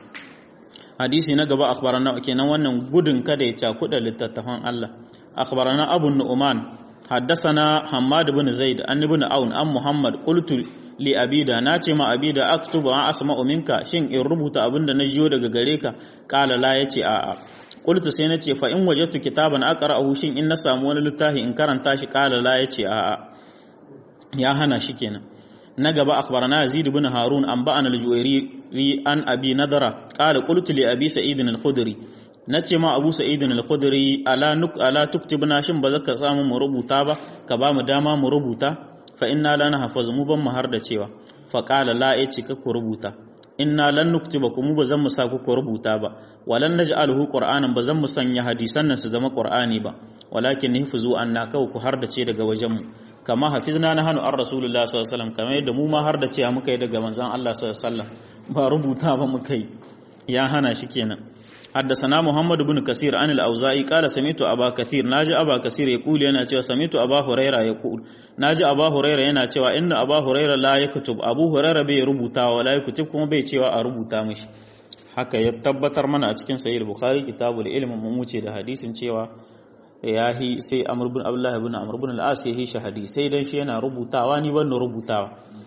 A: hadisi na gaba akhbarana kenan wannan gudun kada ya cakuda littattafan Allah akhbarana abu nu'man haddathana hammad ibn zaid an ibn aun an muhammad qultu li abida nace ma abida aktubu an asma'u minka shin in rubuta abinda na jiyo daga gare ka qala la yace a a qultu sai nace fa in wajadtu kitaban aqra'uhu shin in na samu wani littafi in karanta shi qala la yace a a ya hana shi kenan na gaba akhbarana yazid ibn harun an ba'ana al-juwairi an abi nadara qala qultu li abi sa'id al-khudri nace ma abu sa'id al-khudri ala nuk ala tuktibna shin ba zaka samu mu rubuta ba ka ba mu dama mu rubuta fa inna la nahfaz mu ban mu har da cewa fa qala la yace ka ku rubuta inna lan nuktiba ku mu ba zan mu sa ku ku rubuta ba walan naj'aluhu qur'anan ba zan mu sanya hadisan nan su zama qur'ani ba walakin nihfuzu anna kau ku har da ce daga wajen mu kama hafizna na hannu an rasulullah sallallahu alaihi wasallam kamar yadda mu ma har da ce muka yi daga manzon Allah sallallahu alaihi wasallam ba rubuta ba muka yi ya hana shi kenan حدثنا محمد بن كثير عن الأوزاعي قال سمعت أبا كثير ناجي أبا كثير يقول yana cewa سمعت أبا هريرة يقول ناجي أبا هريرة yana cewa inna أبا هريرة لا يكتب أبو هريرة bai rubuta wa la yakutub kuma bai cewa a rubuta mishi haka ya tabbatar mana a cikin sahih bukhari kitabul ilm mun wuce da hadisin cewa ya hi sai amr bin abdullah ibn amr bin al-as ya hi shahadi sai dan shi yana rubutawa ni ban rubutawa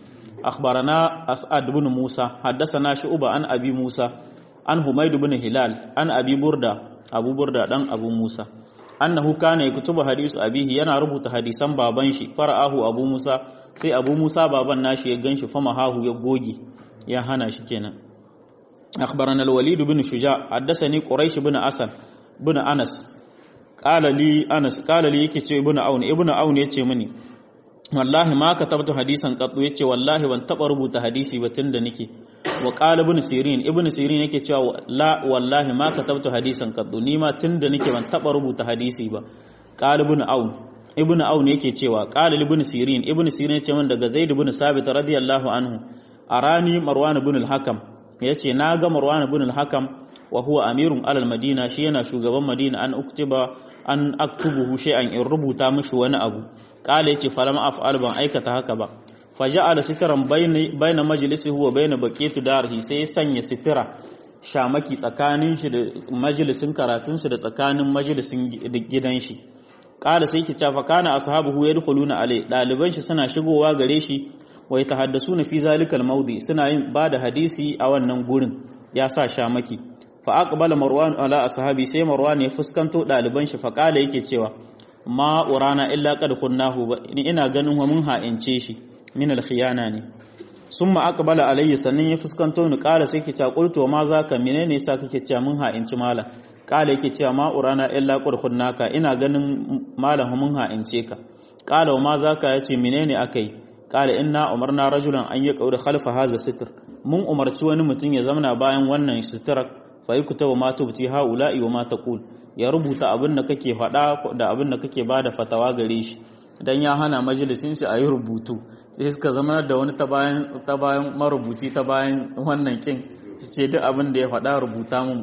A: akhbarana as'ad ibn musa haddathana shu'ba an abi musa an humayd ibn hilal an abi burda abu burda dan abu musa annahu kana yaktubu hadisu abihi yana rubuta hadisan baban shi fara'ahu abu musa sai abu musa baban nashi ya ganshi fama hahu ya goge ya hana shi kenan akhbarana al-walid ibn shuja haddathani quraish ibn asad ibn anas qala li anas qala li yake ce ibn aun ibn aun yace mini wallahi ma katabtu hadisan qattu yace wallahi ban taba rubuta hadisi ba tunda nake wa qala ibn sirin ibn sirin yake cewa la wallahi ma katabtu hadisan qattu ni ma tunda nake ban taba rubuta hadisi ba qala ibn aun ibn aun yake cewa qala ibn sirin ibn sirin yace min daga zaid ibn sabit radiyallahu anhu arani marwan ibn al-hakam yace na ga marwan ibn al-hakam wa huwa amirun alal madina shi yana shugaban madina an uktiba an aktubuhu shay'an in rubuta mishi wani abu kala yace falam af'al ban aikata haka ba faja'ala sitran bayna majlisihi wa bayna baqiyatu darhi sai ya sanya sitira shamaki tsakanin shi da majalisin karatun shi da tsakanin majalisin gidan shi kala sai ki cafa kana ashabuhu yadkhuluna alai daliban shi suna shigowa gare shi wa yatahaddasuna fi zalikal mawdi suna yin bada hadisi a wannan gurin ya sa shamaki fa aqbala marwan ala ashabi sai marwan ya fuskanto daliban shi fa kala yake cewa ma urana illa qad kunnahu ni ina ganin wa mun ha'ince shi min al khiyana ne summa aqbala alayya sannan ya fuskanto ni kala sai ki ta qultu ma zaka menene yasa kake cewa mun ha'inci mala kala yake cewa ma urana illa qad kunnaka ina ganin malam mun ha'ince ka kala ma zaka yace menene akai kala inna umarna rajulan an yaqauda khalfa hadha sitr mun umarci wani mutum ya zamana bayan wannan sitrar fa yuktabu ma tubti haula'i wa ma taqul ya rubuta abin da kake faɗa da abin da kake bada fatawa gare shi dan ya hana majalisin shi a yi rubutu sai suka zama da wani ta bayan ta bayan marubuci ta bayan wannan kin su ce duk abin da ya faɗa rubuta mun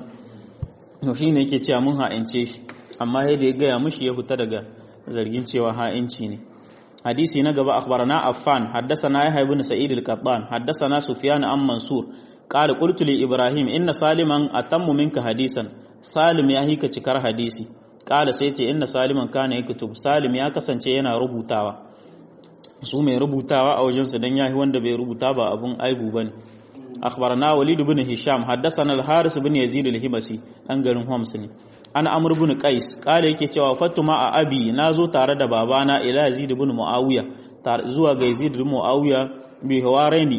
A: to shine yake cewa mun ha'ince shi amma yadda ya gaya mishi ya fita daga zargin cewa ha'inci ne hadisi na gaba akhbarana affan haddathana yahya ibn sa'id al-qattan haddathana sufyan an mansur qala qultu li ibrahim inna saliman atammu minka hadisan salim ya hika cikar hadisi qala sai ce inna saliman kana yaktub salim ya kasance yana rubutawa su mai rubutawa a wajensu dan yahi wanda bai rubuta ba abun aibu bane akhbarana walid ibn hisham haddathana al-haris ibn yazid al-himasi dan garin homs ne an amr ibn qais kale yake cewa fatuma a abi nazo tare da babana ila yazid ibn muawiya zuwa ga yazid ibn muawiya bi hawaraini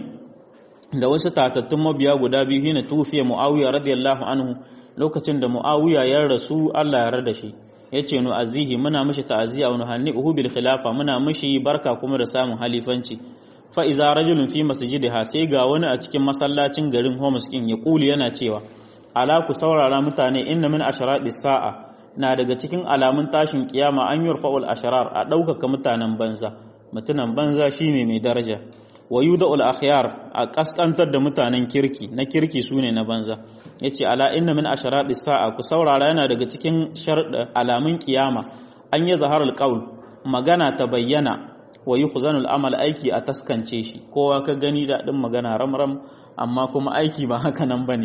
A: da wasu tatattun mabiya guda biyu hina tufiya muawiya radiyallahu anhu lokacin da muawiya ya rasu Allah ya yarda shi yace nu azihi muna mishi ta'aziya wa nuhannihu bil khilafa muna mishi barka kuma da samun halifanci fa iza rajulun fi masjidiha sai ga wani a cikin masallacin garin Homs kin ya kuli yana cewa ala ku saurara mutane inna min asharati sa'a na daga cikin alamun tashin kiyama an yurfa'ul asharar a ɗaukaka mutanen banza mutunan banza shine mai daraja wa yuda'ul akhyar a kaskantar da mutanen kirki na kirki sune na banza yace ala inna min asharati sa'a ku saurara yana daga cikin alamun kiyama an yi zaharul qaul magana ta bayyana wa yukhzanul amal aiki a taskance shi kowa ka gani da din magana ramram amma kuma aiki ba haka nan bane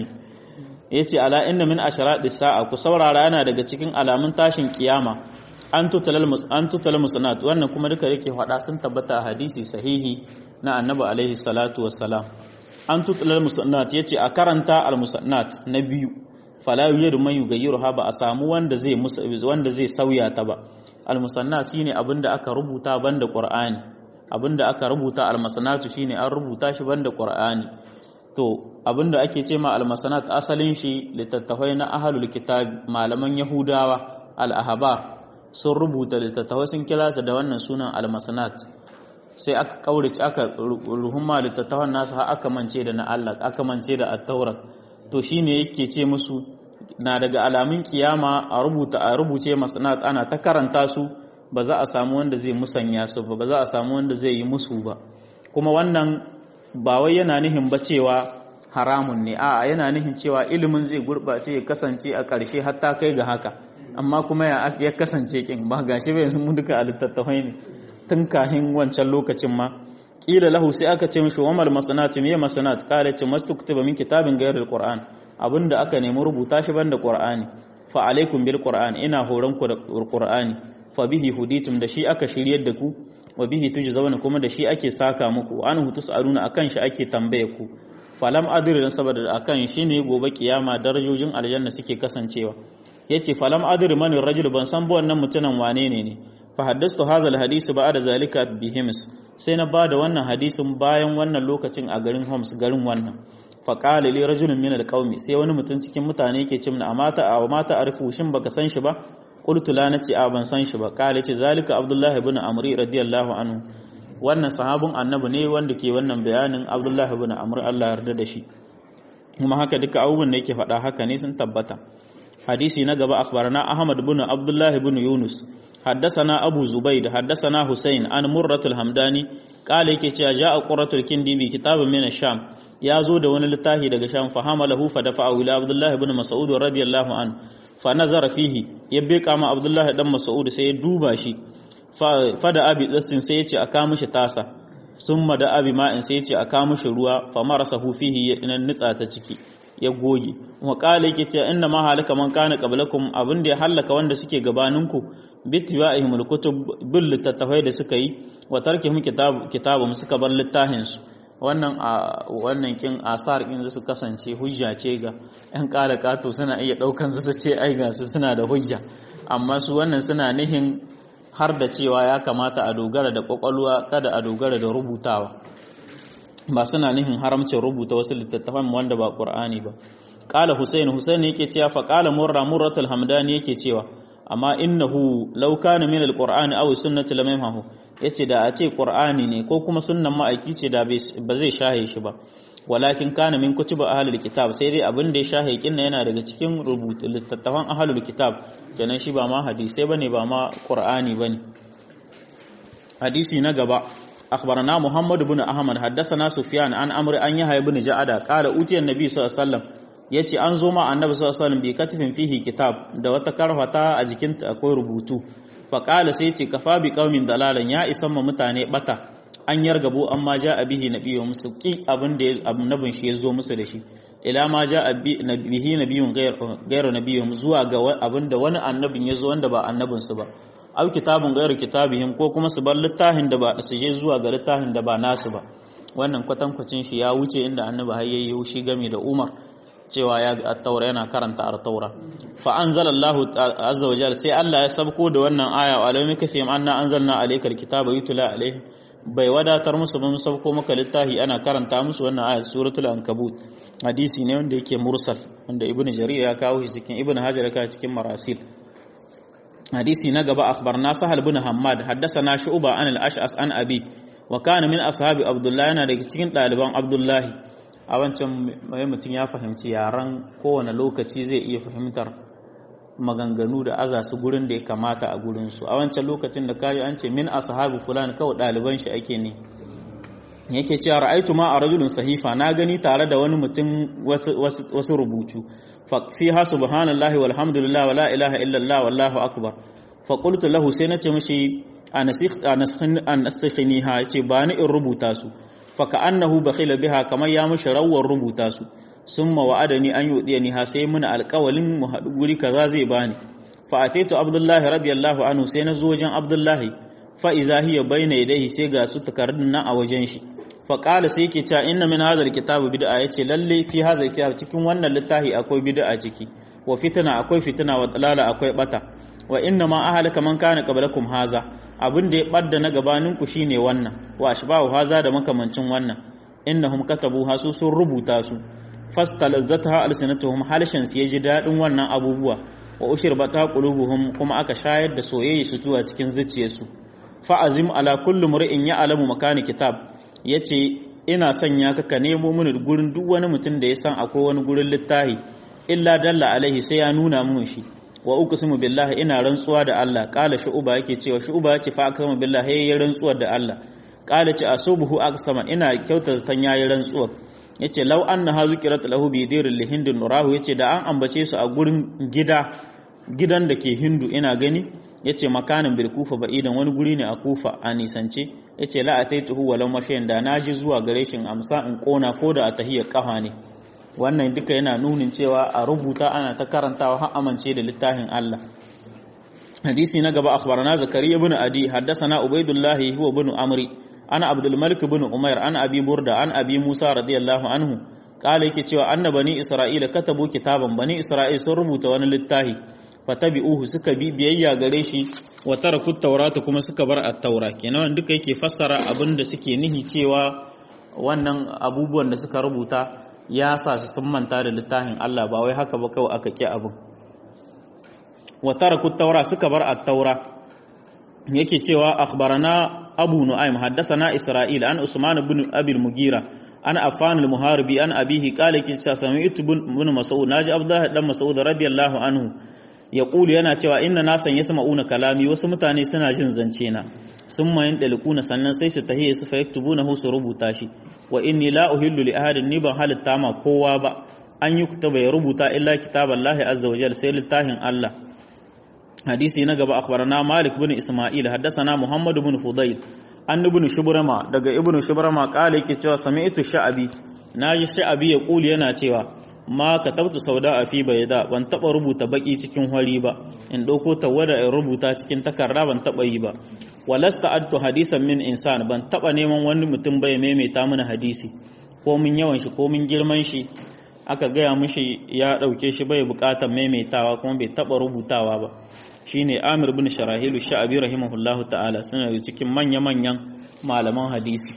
A: yace ala inna min asharati sa'a ku saurara yana daga cikin alamun tashin kiyama an tutalal an tutalal musannat wannan kuma duka yake faɗa sun tabbata hadisi sahihi na annabi alaihi salatu wassalam an tutalal musannat yace a karanta al musannat na biyu fala yujadu man yughayyiruha ba a samu wanda zai wanda zai sauya ta ba al musannat shine abinda aka rubuta banda qur'ani abinda aka rubuta al musannat shine an rubuta shi banda qur'ani to abinda ake ce ma al musannat asalin shi littattafai na ahlul kitab malaman yahudawa al ahbar sun rubuta littattafai sun kira su da wannan sunan al musannat sai aka kaurace aka ruhumma littattafan nasu har aka mance da na Allah aka mance da at-taura to shine yake ce musu na daga alamun kiyama a rubuta a rubuce masanat ana ta karanta su ba za a samu wanda zai musanya su ba ba za a samu wanda zai yi musu ba kuma wannan ba wai yana nihin ba cewa haramun ne a'a yana nihin cewa ilimin zai gurbace ya kasance a ƙarshe har ta kai ga haka amma kuma ya kasance kin ba gashi bai sun duka a littattafai ne tun kahin wancan lokacin ma kila lahu sai aka ce mishi wamal masanat me masanat kala ce mastuktuba min kitabin ghairil qur'an abinda aka nemi rubuta shi banda qur'ani fa alaikum bil qur'an ina horon ku da qur'ani fa bihi huditum da shi aka shiryar da ku wa bihi tujzauna kuma da shi ake saka muku an hutus aruna akan shi ake tambaye ku falam adri dan saboda akan shi ne gobe kiyama darajojin aljanna suke kasancewa yace falam adri man rajul ban san ba wannan mutumin wane ne ne fa haddastu hadha alhadith ba'da zalika bihims sai na bada wannan hadisin bayan wannan lokacin a garin Homs garin wannan fa qala li rajulun min alqaumi sai wani mutum cikin mutane yake ce mana amata a mata arifu shin baka san shi ba qultu la nace a ban san shi ba qala ce zalika abdullahi ibn amri radiyallahu anhu wannan sahabin annabi ne wanda ke wannan bayanin abdullahi ibn amr Allah yarda da shi kuma haka duka abubuwan da yake faɗa haka ne sun tabbata hadisi na gaba akhbarana ahmad ibn abdullahi ibn yunus حدثنا أبو زبيد حدثنا حسين عن مرة الحمداني قال yake cewa ja'a quratul kindi bi kitabin min ash-sham ya zo da wani littafi daga sham fa hamalahu fa dafa'a ila abdullah ibn mas'ud radiyallahu an fa nazara fihi ya beka ma abdullah dan mas'ud sai ya duba shi fa da abi tsatsin sai ya ce aka mishi tasa summa da abi ma'in sai ya ce aka mishi ruwa fa marasahu fihi ya nitsa ta ciki ya goge wa kala yake cewa inna ma halaka man kana qablakum abin da ya halaka wanda suke gabaninku bittiwa'ihim alkutub bil littattafai da suka yi wa tarkihim kitab kitabum suka bar littafin su wannan a wannan kin asar in su kasance hujja ce ga yan kala kato suna iya daukan su ce ai ga su suna da hujja amma su wannan suna nihin har da cewa ya kamata a dogara da kwakwalwa kada a dogara da rubutawa ba suna nihin haramcin rubuta wasu littattafan wanda ba qur'ani ba qala husayn husayn yake cewa fa qala murra murratul hamdani yake cewa amma innahu law kana min alqur'ani aw sunnati lam yamhu yace da a ce qur'ani ne ko kuma sunnan ma'aiki ce da ba zai shahe shi ba walakin kana min kutuba ahlul kitab sai dai abin da ya shahe kinna yana daga cikin rubutu littattafan ahlul kitab kenan shi ba ma hadisi bane ba ma qur'ani bane hadisi na gaba أخبرنا محمد بن أحمد حدثنا سفيان عن أمر أن يحيى بن جعدة قال أوتي النبي صلى الله عليه وسلم yace an zo ma annabi sallallahu alaihi wasallam bi katifin fihi kitab da wata karfata a jikinta akwai rubutu fa qala sai yace kafa bi qaumin dalalan ya isan ma mutane bata an yargabo amma ja bihi nabiyyu musu ki abin da annabin shi ya zo musu da shi ila ma ja bihi nabiyyun ghayr nabiyyun zuwa ga abin da wani annabin ya zo wanda ba annabin su ba au kitabun ghayr kitabihim ko kuma su bar littafin da ba su je zuwa ga littafin da ba nasu ba wannan kwatankwacin shi ya wuce inda annabi har yayi shi game da Umar cewa ya ga at-taura yana karanta at-taura fa anzalallahu azza wajal sai Allah ya sabko da wannan aya wa alayhi kafim anna anzalna alaykal kitaba yutla alayhi bai wadatar musu mun sabko maka littafi ana karanta musu wannan aya suratul ankabut hadisi ne wanda yake mursal wanda ibnu jarir ya kawo shi cikin ibnu hajar ya kawo cikin marasil hadisi na gaba akhbarna sahal bin hammad haddathana shu'ba an al-ash'as an abi wa kana min ashabi abdullahi yana daga cikin ɗaliban abdullahi a wancan mai mutum ya fahimci yaran kowane lokaci zai iya fahimtar maganganu da aza su gurin da ya kamata a gurinsu a wancan lokacin da kaji an ce min ashabi fulani kawai ɗaliban shi ake ne yake cewa ra'aitu ma a rajulun sahifa na gani tare da wani mutum wasu rubutu fi ha subhanallahi walhamdulillah wala ilaha illallah wallahu akbar fa qultu lahu sai nace mishi an nastikhiniha yace ba ni in rubuta su fa ka'annahu bakhila biha kamar ya mishi rawar rubuta su summa wa'adani an yudiyani ha sai muna alƙawalin mu haɗu guri kaza zai bani fa ataitu abdullahi radiyallahu anhu sai na zo wajen abdullahi fa iza hiya bayna yadayhi sai ga su takardun nan a wajen shi fa qala sai yake cewa inna min hadha alkitabi bid'a yace lalle fi hadha alkitab cikin wannan littafi akwai bid'a ciki wa fitna akwai fitna wa dalala akwai bata wa inna ma ahlaka man kana qablakum haza abin da ya badda na gabanin ku shine wannan wa ashbahu haza da makamancin wannan innahum katabu hasu sun rubuta su fastalazzataha alsinatuhum halshan su yaji dadin wannan abubuwa wa ushirbata qulubuhum kuma aka shayar da soyayya su zuwa cikin zuciyarsu fa'azim ala kullu mur'in ya alamu makani kitab yace ina sanya ka ka nemo mini gurin duk wani mutum da ya san akwai wani gurin littahi illa dalla alaihi sai ya nuna mun shi wa uqsimu billahi ina rantsuwa da Allah qala shu'ba yake cewa shu'ba yace fa aqsamu billahi yayi rantsuwa da Allah qala ce asubuhu aqsama ina kyauta zatan yayi rantsuwa yace law anna hazukirat lahu bi diril lihindun nurahu yace da an ambace su a gurin gida gidan da ke hindu ina gani yace makanin bil kufa ba'idan wani guri ne a kufa a nisance yace la ataituhu walau mashayin da naji zuwa gare shin amsa in kona ko da a tahiyar kafa ne wannan duka yana nunin cewa a rubuta ana ta karantawa har amince da littafin Allah hadisi na gaba akhbarana zakariya ibn adi haddathana ubaidullah huwa ibn amri ana abdul malik ibn umair ana abi burda an abi musa radiyallahu anhu kala yake cewa anna bani isra'ila katabu kitaban bani isra'il sun rubuta wani littafi fatabi'uhu suka bi biyayya gare shi wa taraku taurata kuma suka bar at-taura kenan duka yake fassara abin da suke nihi cewa wannan abubuwan da suka rubuta ya sa su sun manta da littafin Allah ba wai haka ba kawai aka ki abin wa taraku taura suka bar at-taura yake cewa akhbarana abu nu'aym haddathana isra'il an usman ibn abi al-mugira an affan al-muharibi an abihi qala ki ta sami'tu ibn mas'ud naji abdullah dan mas'ud radiyallahu anhu yaqulu yana cewa inna nasan yasma'una kalami wasu mutane suna jin zance na sun mayin dalikuna sannan sai su tahiye su fa yaktubunahu su rubuta shi wa inni la uhillu li ahadin ni ban halitta ma kowa ba an yi kutaba ya rubuta illa kitaballahi azza wa jalla sai littafin Allah hadisi na gaba akhbarana malik bin isma'il haddathana muhammad bin fudayl an ibn shubrama daga ibn shubrama kale yake cewa sami'tu sha'abi naji sha'abi ya kuli yana cewa ma katabtu sauda a fi bayda ban taba rubuta baki cikin hori ba in dauko tawada in rubuta cikin takarda ban taba yi ba walasta adtu hadisan min insan ban taba neman wani mutum bai maimaita mana hadisi ko mun yawan shi ko mun girman shi aka gaya mishi ya dauke shi bai bukatar maimaitawa kuma bai taba rubutawa ba shine Amir bin Sharahilu Sha'abi rahimahullahu ta'ala suna da cikin manya-manyan malaman hadisi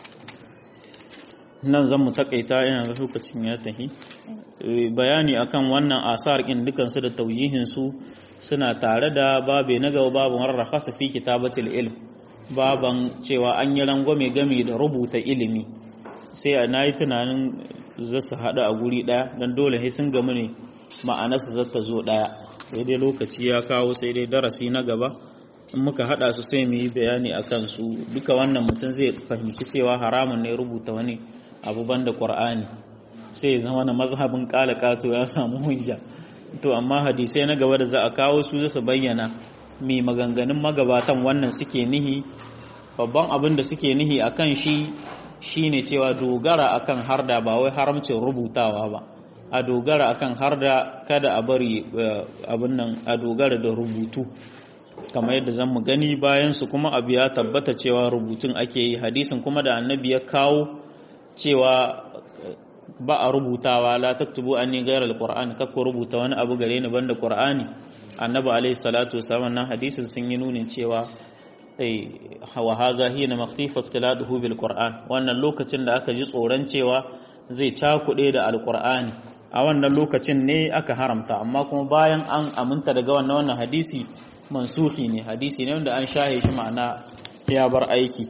A: nan zan mu takaita ina ga lokacin ya tahi bayani akan wannan asar kin dukan su da taujihin su suna tare da babe na gaba babu marrakhasa fi kitabatil ilm baban cewa an yi rangwame game da rubuta ilimi sai a nayi tunanin za su haɗu a guri ɗaya don dole sai sun gamu ne ma'anarsu zata zo ɗaya sai dai lokaci ya kawo sai dai darasi na gaba in muka hada su sai mu yi bayani a kansu duka wannan mutum zai fahimci cewa haramun ne rubuta wani abu banda qur'ani sai zama na mazhabin kala kato ya samu hujja to amma hadisai na gaba da za a kawo su su bayyana mai maganganun magabatan wannan suke nihi babban abin da suke nihi akan shi shine cewa dogara akan harda ba wai haramcin rubutawa ba a dogara akan har da kada a bari abin nan a dogara da rubutu kamar yadda zan mu gani bayan su kuma abu ya tabbata cewa rubutun ake yi hadisin kuma da annabi ya kawo cewa ba a rubutawa la taktubu anni ghayra alquran kakko rubuta wani abu gare ni banda qur'ani annabi alaihi salatu wasallam nan hadisin sun yi nunin cewa wa haza hina maktifa ikhtiladuhu bil qur'an wannan lokacin da aka ji tsoron cewa zai cakuɗe da alqur'ani a wannan lokacin ne aka haramta amma kuma bayan an aminta daga wannan wannan hadisi mansuhi ne hadisi ne wanda an shahe shi ma'ana ya bar aiki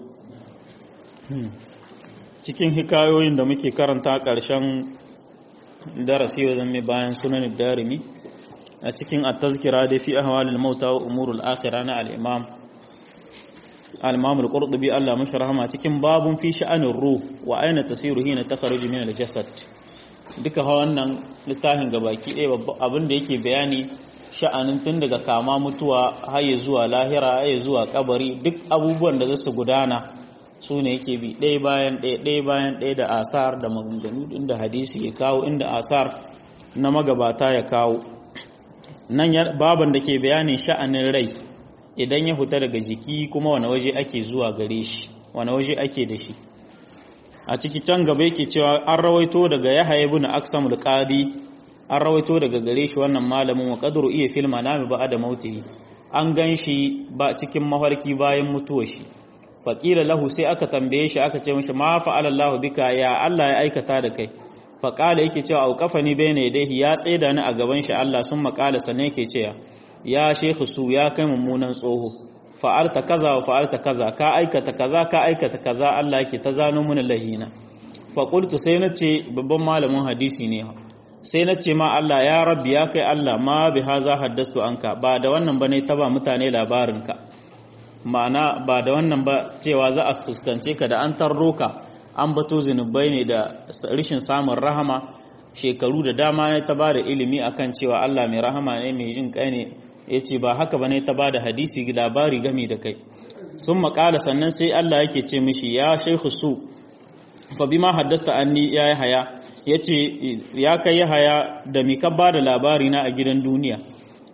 A: cikin hikayoyin da muke karanta ƙarshen darasi wa zama bayan sunan darimi a cikin at-tazkira da fi ahwalil mauta wa umurul akhirah na al-imam al-imam al-qurtubi Allah mashi rahama cikin babun fi sha'anir ruh wa aina tasiru hina takhruju min al-jasad duka wannan littafin gabaki ɗaya abin da yake bayani sha'anin tun daga kama mutuwa haye zuwa lahira haye zuwa kabari duk abubuwan da zasu gudana su ne yake bi ɗaya bayan ɗaya ɗaya bayan ɗaya da asar da maganganu inda hadisi ya kawo inda asar na magabata ya kawo nan baban da ke bayanin sha'anin rai idan ya fita daga jiki kuma wani waje ake zuwa gare shi wani waje ake da shi a ciki can gaba yake cewa an rawaito daga yahaya ibn aksam al-qadi an rawaito daga gare shi wannan malamin wa qadru iya fil manami ba da mauti an gan shi ba cikin mafarki bayan mutuwar shi faqila lahu sai aka tambaye shi aka ce mishi ma fa'ala Allahu bika ya Allah ya aikata da kai faqala yake cewa auqafani bayna yadayhi ya tsaida ni a gaban shi Allah sun maƙala sanne yake cewa ya shekhu su ya kai mummunan tsoho fa'alta kaza wa fa'alta kaza ka aikata kaza ka aikata kaza Allah yake ta zano mana lahina fa qultu sai nace babban malamin hadisi ne sai nace ma Allah ya rabbi ya kai Allah ma bi haza haddastu anka ba da wannan bane ta ba mutane labarin ka ma'ana ba da wannan ba cewa za a fuskance ka da an tarro ka an bato zinubai ne da rishin samun rahama shekaru da dama ne ta ba da ilimi akan cewa Allah mai rahama ne mai jin kai ne ya ce ba haka ba ne ta ba da hadisi labari gami da kai sun makala sannan sai Allah yake ce mishi ya shaikhu su fa bima haddasta anni ya yi haya ya ce ya kai ya haya da mi ka ba da labari na a gidan duniya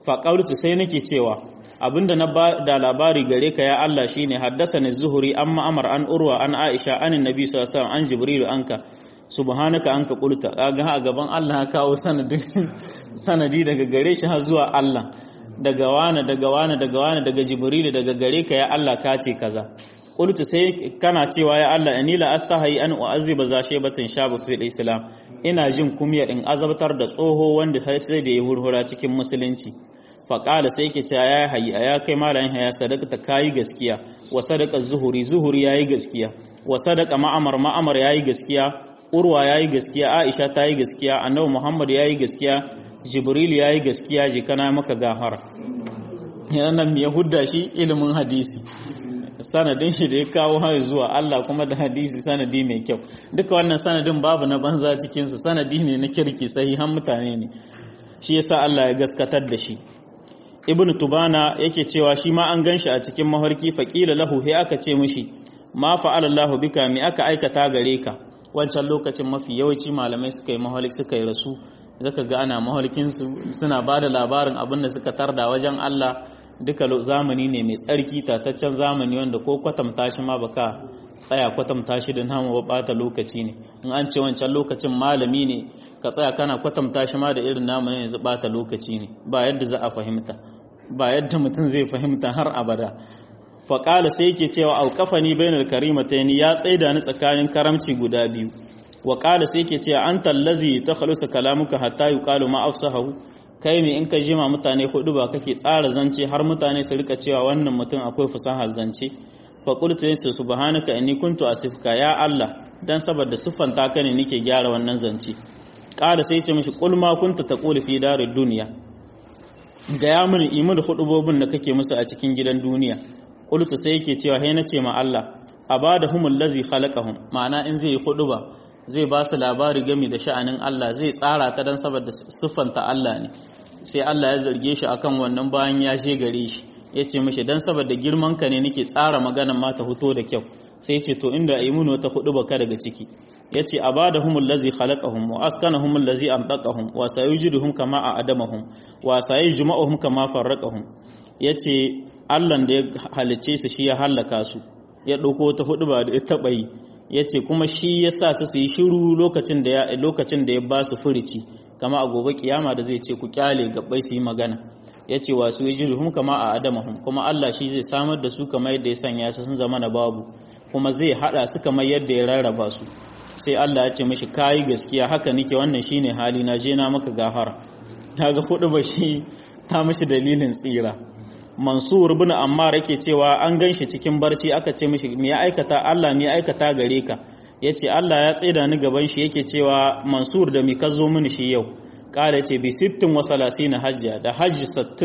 A: fa qawlutu sai nake cewa abinda na ba da labari gare ka ya Allah shine haddasani zuhuri an ma'amar an urwa an aisha anin nabi sallallahu alaihi wasallam an jibril anka subhanaka anka qulta kaga a gaban Allah ya kawo sanadin sanadi daga gare shi har zuwa Allah daga wani daga wani daga wani daga jibril daga gare ka ya Allah ka ce kaza qultu sai kana cewa ya Allah inni la astahi an u'azziba za shaybatan shabu fil islam ina jin kumya in azabtar da tsoho wanda sai da ya hurhura cikin musulunci faƙala sai ke cewa ya hayi a ya kai malayin haya sadaka ta kayi gaskiya wa sadaka zuhuri zuhuri yayi gaskiya wa sadaka ma'amar ma'amar yayi gaskiya urwa yayi gaskiya aisha ta yi gaskiya annabi muhammad yayi gaskiya jibril yayi gaskiya je kana maka gafara yana nan ya hudda shi ilimin hadisi sanadin shi da ya kawo har zuwa Allah kuma da hadisi sanadi mai kyau duka wannan sanadin babu na banza cikin su sanadi ne na kirki sahihan mutane ne shi yasa Allah ya gaskatar da shi ibn tubana yake cewa shi ma an ganshi a cikin mafarki faqila lahu he aka ce mishi ma fa'ala Allahu bika mi aka aikata gare ka wancan lokacin mafi yawanci malamai suka yi mahaliki suka yi rasu zaka ga ana mahalkin su suna bada labarin abin da suka tarda wajen Allah duka zamani ne mai tsarki tataccen zamani wanda ko kwatanta shi ma baka tsaya kwatanta shi da namu ba bata lokaci ne in an ce wancan lokacin malami ne ka tsaya kana kwatanta shi ma da irin namu ne yanzu bata lokaci ne ba yadda za a fahimta ba yadda mutum zai fahimta har abada faƙala sai yake cewa auƙafani bainar karimataini ya tsaida ni tsakanin karamci guda biyu wa ƙala sai yake cewa an tallazi ta khalusa kalamuka hatta yuqalu ma afsahu kai ne in ka jima mutane hudu ba kake tsara zance har mutane su rika cewa wannan mutum akwai fasahar zance fa qultu yace subhanaka inni kuntu asifka ya Allah dan saboda siffanta ka ne nake gyara wannan zance ƙara sai ce mishi qul ma kunta taqulu fi darid dunya ga ya mini imin hudubobin da kake musu a cikin gidan duniya qultu sai yake cewa he nace ma Allah abadahumul ladzi khalaqahum ma'ana in zai yi huduba zai ba su labari game da sha'anin Allah zai tsara ta dan saboda siffanta Allah ne sai Allah ya zarge shi akan wannan bayan ya je gare shi ya ce mishi dan saboda girman ka ne nake tsara maganan ma ta fito da kyau sai ya ce to inda aimunu ta hudu baka daga ciki ya ce abadahumul ladzi khalaqahum wa askanahumul ladzi amtaqahum wa sayujiduhum kama a'adamahum wa sayujma'uhum kama farraqahum ya ce Allah da ya halicce su shi ya hallaka su ya ɗauko ta hudu ba da ya taɓa yi ya ce kuma shi ya sa su su yi shiru lokacin da ya lokacin da ya ba su furici kama a gobe kiyama da zai ce ku kyale gabbai su yi magana ya ce wa su yajiduhum kama a adamahum kuma Allah shi zai samar da su kamar yadda ya sanya su sun zama na babu kuma zai hada su kamar yadda ya rarraba su sai Allah ya ce mishi kayi gaskiya haka nike wannan shine hali na je na maka gafara kaga hudu ba shi ta mishi dalilin tsira Mansur bin Ammar yake cewa an ganshi cikin barci aka ce mishi me ya aikata Allah me ya aikata gare ka yace Allah ya tsaida ni gaban shi yake cewa Mansur da mi ka zo mini shi yau kala yace bi sittin wa salasina hajja da hajji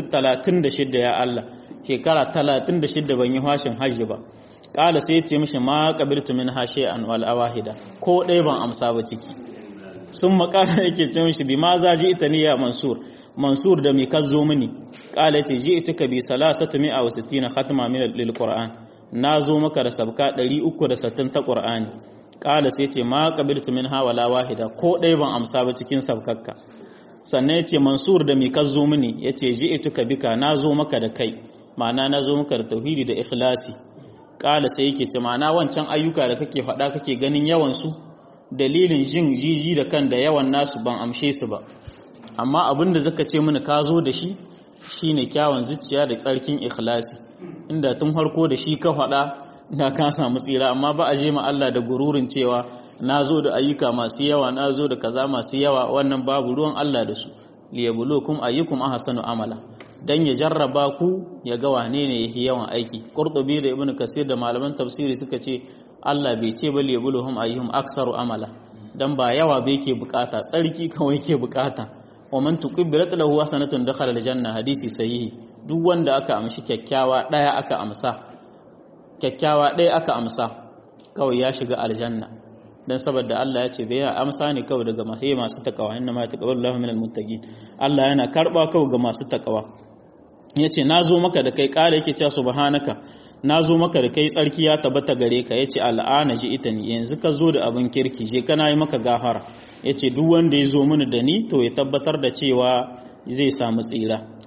A: 36 ya Allah shekara 36 ban yi hashin hajji ba kala sai yace mishi ma qabiltu min hashi'an wal awahida ko dai ban amsa ba ciki sun makara yake ce mishi bi ma za ji ita ni ya Mansur Mansur da mi ka zo mini kala yace ji ituka bi salasatu mi'a wa sittina khatma min lil qur'an na zo maka da sabka 360 ta qur'ani kala sai ce ma qabiltu min ha wala wahida ko dai ban amsa ba cikin sabkakka sannan yace mansur da mi ka zo mini yace ji ituka bika na zo maka da kai ma'ana na zo maka da tauhidi da ikhlasi kala sai yake ce ma'ana wancan ayyuka da kake faɗa kake ganin yawan su dalilin jin jiji da kan da yawan nasu ban amshe su ba amma abin da zaka ce mini ka zo da shi shine kyawun zuciya da tsarkin ikhlasi inda tun harko da shi ka faɗa da ka samu tsira amma ba a je ma Allah da gururin cewa na zo da ayyuka masu yawa na zo da kaza masu yawa wannan babu ruwan Allah da su liyabulukum ayyukum ahsanu amala dan ya jarraba ku ya ga wane ne yake yawan aiki qurtubi da ibnu kasir da malaman tafsiri suka ce Allah bai ce ba liyabuluhum ayyuhum aksaru amala dan ba yawa bai ke bukata tsarki kawai ke bukata wa man tuqibbilat lahu hasanatun dakhala aljanna hadisi sahihi duk wanda aka amshi kyakkyawa daya aka amsa kyakkyawa daya aka amsa kawai ya shiga aljanna dan saboda Allah ya ce bai amsa ne kawai daga mahe masu takawa inna ma taqabbalu Allahu minal muttaqin Allah yana karba kawai ga masu takawa yace nazo maka da kai kare yake cewa subhanaka nazo maka da kai tsarki ya tabbata gare ka yace al'ana ji ita ni yanzu ka zo da abin kirki je kana yi maka gafara yace duk wanda ya zo mini da ni to ya tabbatar da cewa zai samu tsira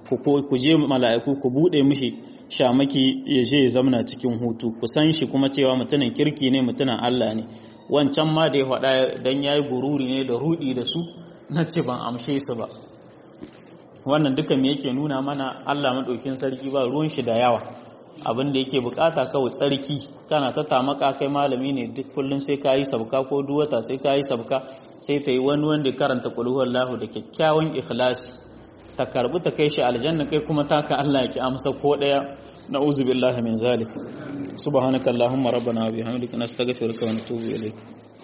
A: ku je mala'iku ku bude mishi shamaki ya je ya zamana cikin hutu ku san shi kuma cewa mutumin kirki ne mutumin Allah ne wancan ma da ya faɗa dan yayi gururi ne da rudi da su na ce ban amshe su ba wannan duka me yake nuna mana Allah madaukin sarki ba ruwan shi da yawa abin da yake bukata kawai tsarki kana ta tamaka kai malami ne duk kullun sai kayi sabka ko duwata sai kayi sabka sai ta yi wani wanda karanta qul huwallahu da kyakkyawan ikhlasi ta karbi ta kai shi aljanna kai kuma taka Allah ya ki amsa ko daya na'uzu billahi min zalik subhanakallahumma rabbana wa bihamdika nastaghfiruka wa natubu ilayk